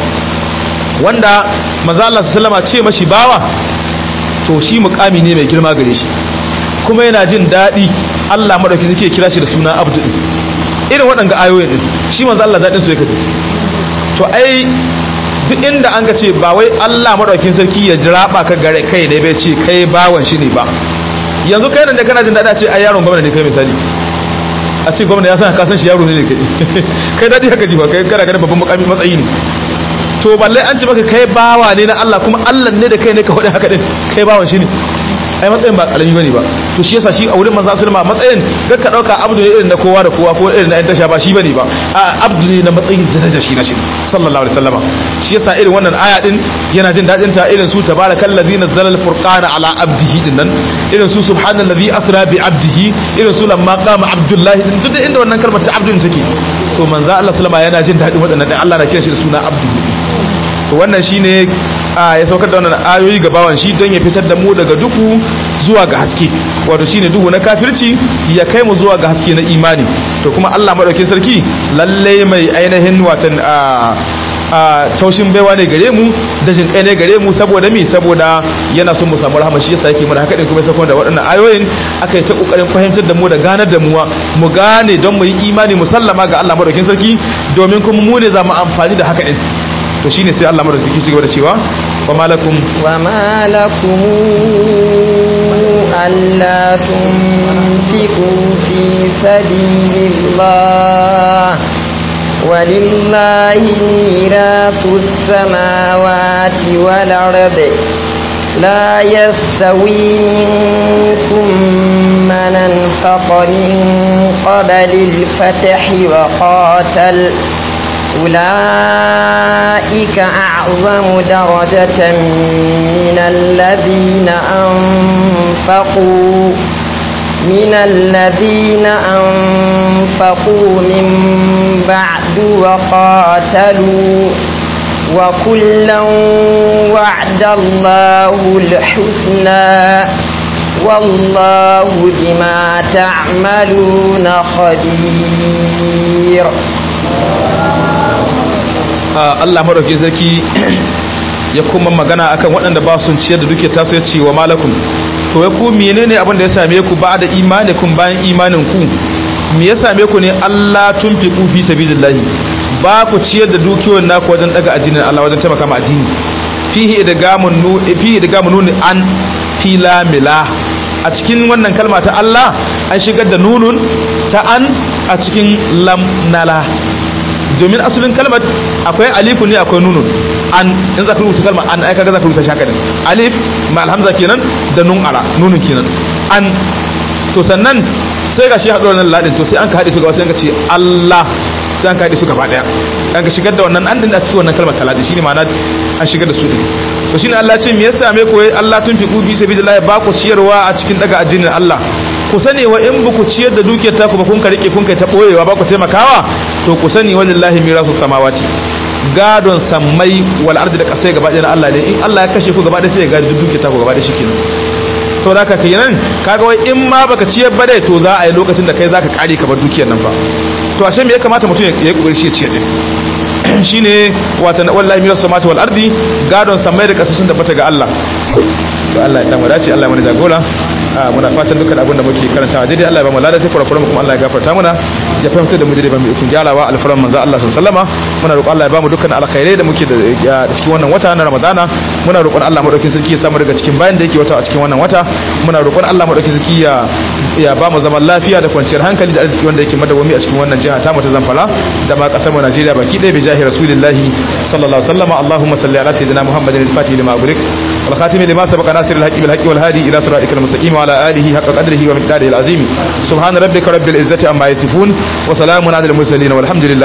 wanda manzo Allah sallama ce mashi bawa to shi mukami ne mai girma gare shi kuma yana jin daɗi Allah madauki suke kira shi da suna abdu din irin waɗanga ayoyin din shi manzo Allah daɗin su yake ji to ai duk inda an ga ce ba wai Allah madaukin sarki ya jiraba ka gare kai ne bai ce kai bawan shi ne ba yanzu kai nan da kana jin daɗi a ce ai yaron gwamnati ne kai misali a ce gwamnati ya san ka san shi yaro ne ne kai kai daɗi haka ji ba kai kana ganin babban mukami matsayi ne to balle an ce maka kai bawa ne na Allah kuma Allah ne da kai ne ka faɗi haka din kai bawan shi ne ai matsayin ba karami bane ba to shi yasa shi a wurin manzo sallama matsayin da ka dauka abdu ne irin na kowa da kowa ko irin na yan tasha ba shi bane ba a abdu ne na matsayin daraja shi na shi sallallahu alaihi wasallama shi yasa irin wannan aya din yana jin dadin ta irin su tabarakallazi nazzala al-furqana ala abdihi din nan irin su subhanallazi asra bi abdihi irin su lamma qama abdullahi din duk inda wannan kalmar ta abdun take to manzo Allah sallama yana jin dadin waɗannan dan Allah na kira shi da suna abdu to wannan shine a ya saukar da wannan ayoyi ga bawan shi don ya fitar da mu daga duhu zuwa ga haske wato shine duhu na kafirci ya kai mu zuwa ga haske na imani to kuma Allah madaukakin sarki lalle mai ainihin watan a a taushin baiwa ne gare mu da jin kai ne gare mu saboda mi saboda yana son mu samu rahama shi yasa yake mana haka din kuma sai da waɗannan ayoyin aka yi ta kokarin fahimtar da mu da ganar da mu mu gane don mu yi imani mu sallama ga Allah madaukakin sarki domin kuma mu ne za mu amfani da haka din to shine sai Allah madaukaki ci gaba da cewa wa malakum wa malakum alla tunfiqu fi sabilillah ولله ميراث السماوات والأرض لا يستوي منكم من انفق من قبل الفتح وقاتل أولئك أعظم درجة من الذين أنفقوا من الذين أنفقوا من بعد وقاتلوا وكلا وعد الله الحسنى والله بما تعملون خبير Allah madauki sarki ya kuma magana akan waɗanda ba sun ciyar da duke taso ya ce wa malakum to ya ku menene abin da ya same ku ba da imani kun bayan imanin ku me ya same ku ne Allah tun fi ku fi sabilillahi ba ku ciyar da dukiyoyin naku wajen daga addinin Allah wajen taimaka ma addini fihi idgamun nu fihi idgamun nun an fila mila a cikin wannan kalma ta Allah an shigar da nunun ta an a cikin lam nala domin asalin kalmar akwai alifu ne akwai nunun an in za ka rubuta kalmar an aika ga za ka rubuta shaka din alif ma alhamza kenan da nun ara nunun kenan an to sannan sai ga shi haɗu wannan ladin to sai an ka haɗe su gaba sai ka ce Allah sai an kaɗe su gaba ɗaya an ka shigar da wannan an din a cikin wannan kalmar talati shine ma'ana an shigar da su din to shine Allah ce me yasa me koyi Allah tun fi kubi sabilillah ba ku ciyarwa a cikin daga addinin Allah ku sani wa in buku ciyar da dukiyar taku ba kun ka rike kun kai ta boyewa ba ku taimakawa to ku sani walillahi mirasu samawati gadon sammai wal ardi da kasai gaba ɗaya na Allah ne in Allah ya kashe ku gaba ɗaya sai ya gadi dukiyar taku gaba ɗaya shikenan to da ka kenan kaga wai in ma baka ciyar ba dai to za a yi lokacin da kai zaka kare ka bar dukiyar nan fa to ashe me ya kamata mutum ya yi kokari shi ya ciyar din shine wata wallahi mirasu samawati wal ardi gadon sammai da kasai sun tabbata ga Allah to Allah ya samu dace Allah ya mana jagora muna fatan dukkan abin da muke karantawa daidai Allah ya ba mu lada sai kurakuran kuma Allah ya gafarta mana ya fahimta da mu daidai ba mu ikon gyarawa alfaran manzo Allah sallallahu alaihi muna roƙon Allah ya ba mu dukkan alkhairai da muke da cikin wannan wata na Ramadana muna roƙon Allah madaukakin sarki ya samu daga cikin bayan da yake wata a cikin wannan wata muna roƙon Allah madaukakin sarki ya ya ba mu zaman lafiya da kwanciyar hankali da arziki wanda yake madawami a cikin wannan jiha ta mu ta Zamfara da ma kasar mu Najeriya baki ɗaya bi jahi rasulillahi sallallahu alaihi wasallam Allahumma salli ala sayyidina Muhammadin al-Fatih lima ughliq wal khatim lima sabaqa nasir al-haqqi bil haqqi wal hadi ila siratikal mustaqim wa ala alihi haqqa qadrihi wa miqdarihi al-azim subhana rabbika rabbil izzati amma yasifun wa salamun ala al-mursalin walhamdulillah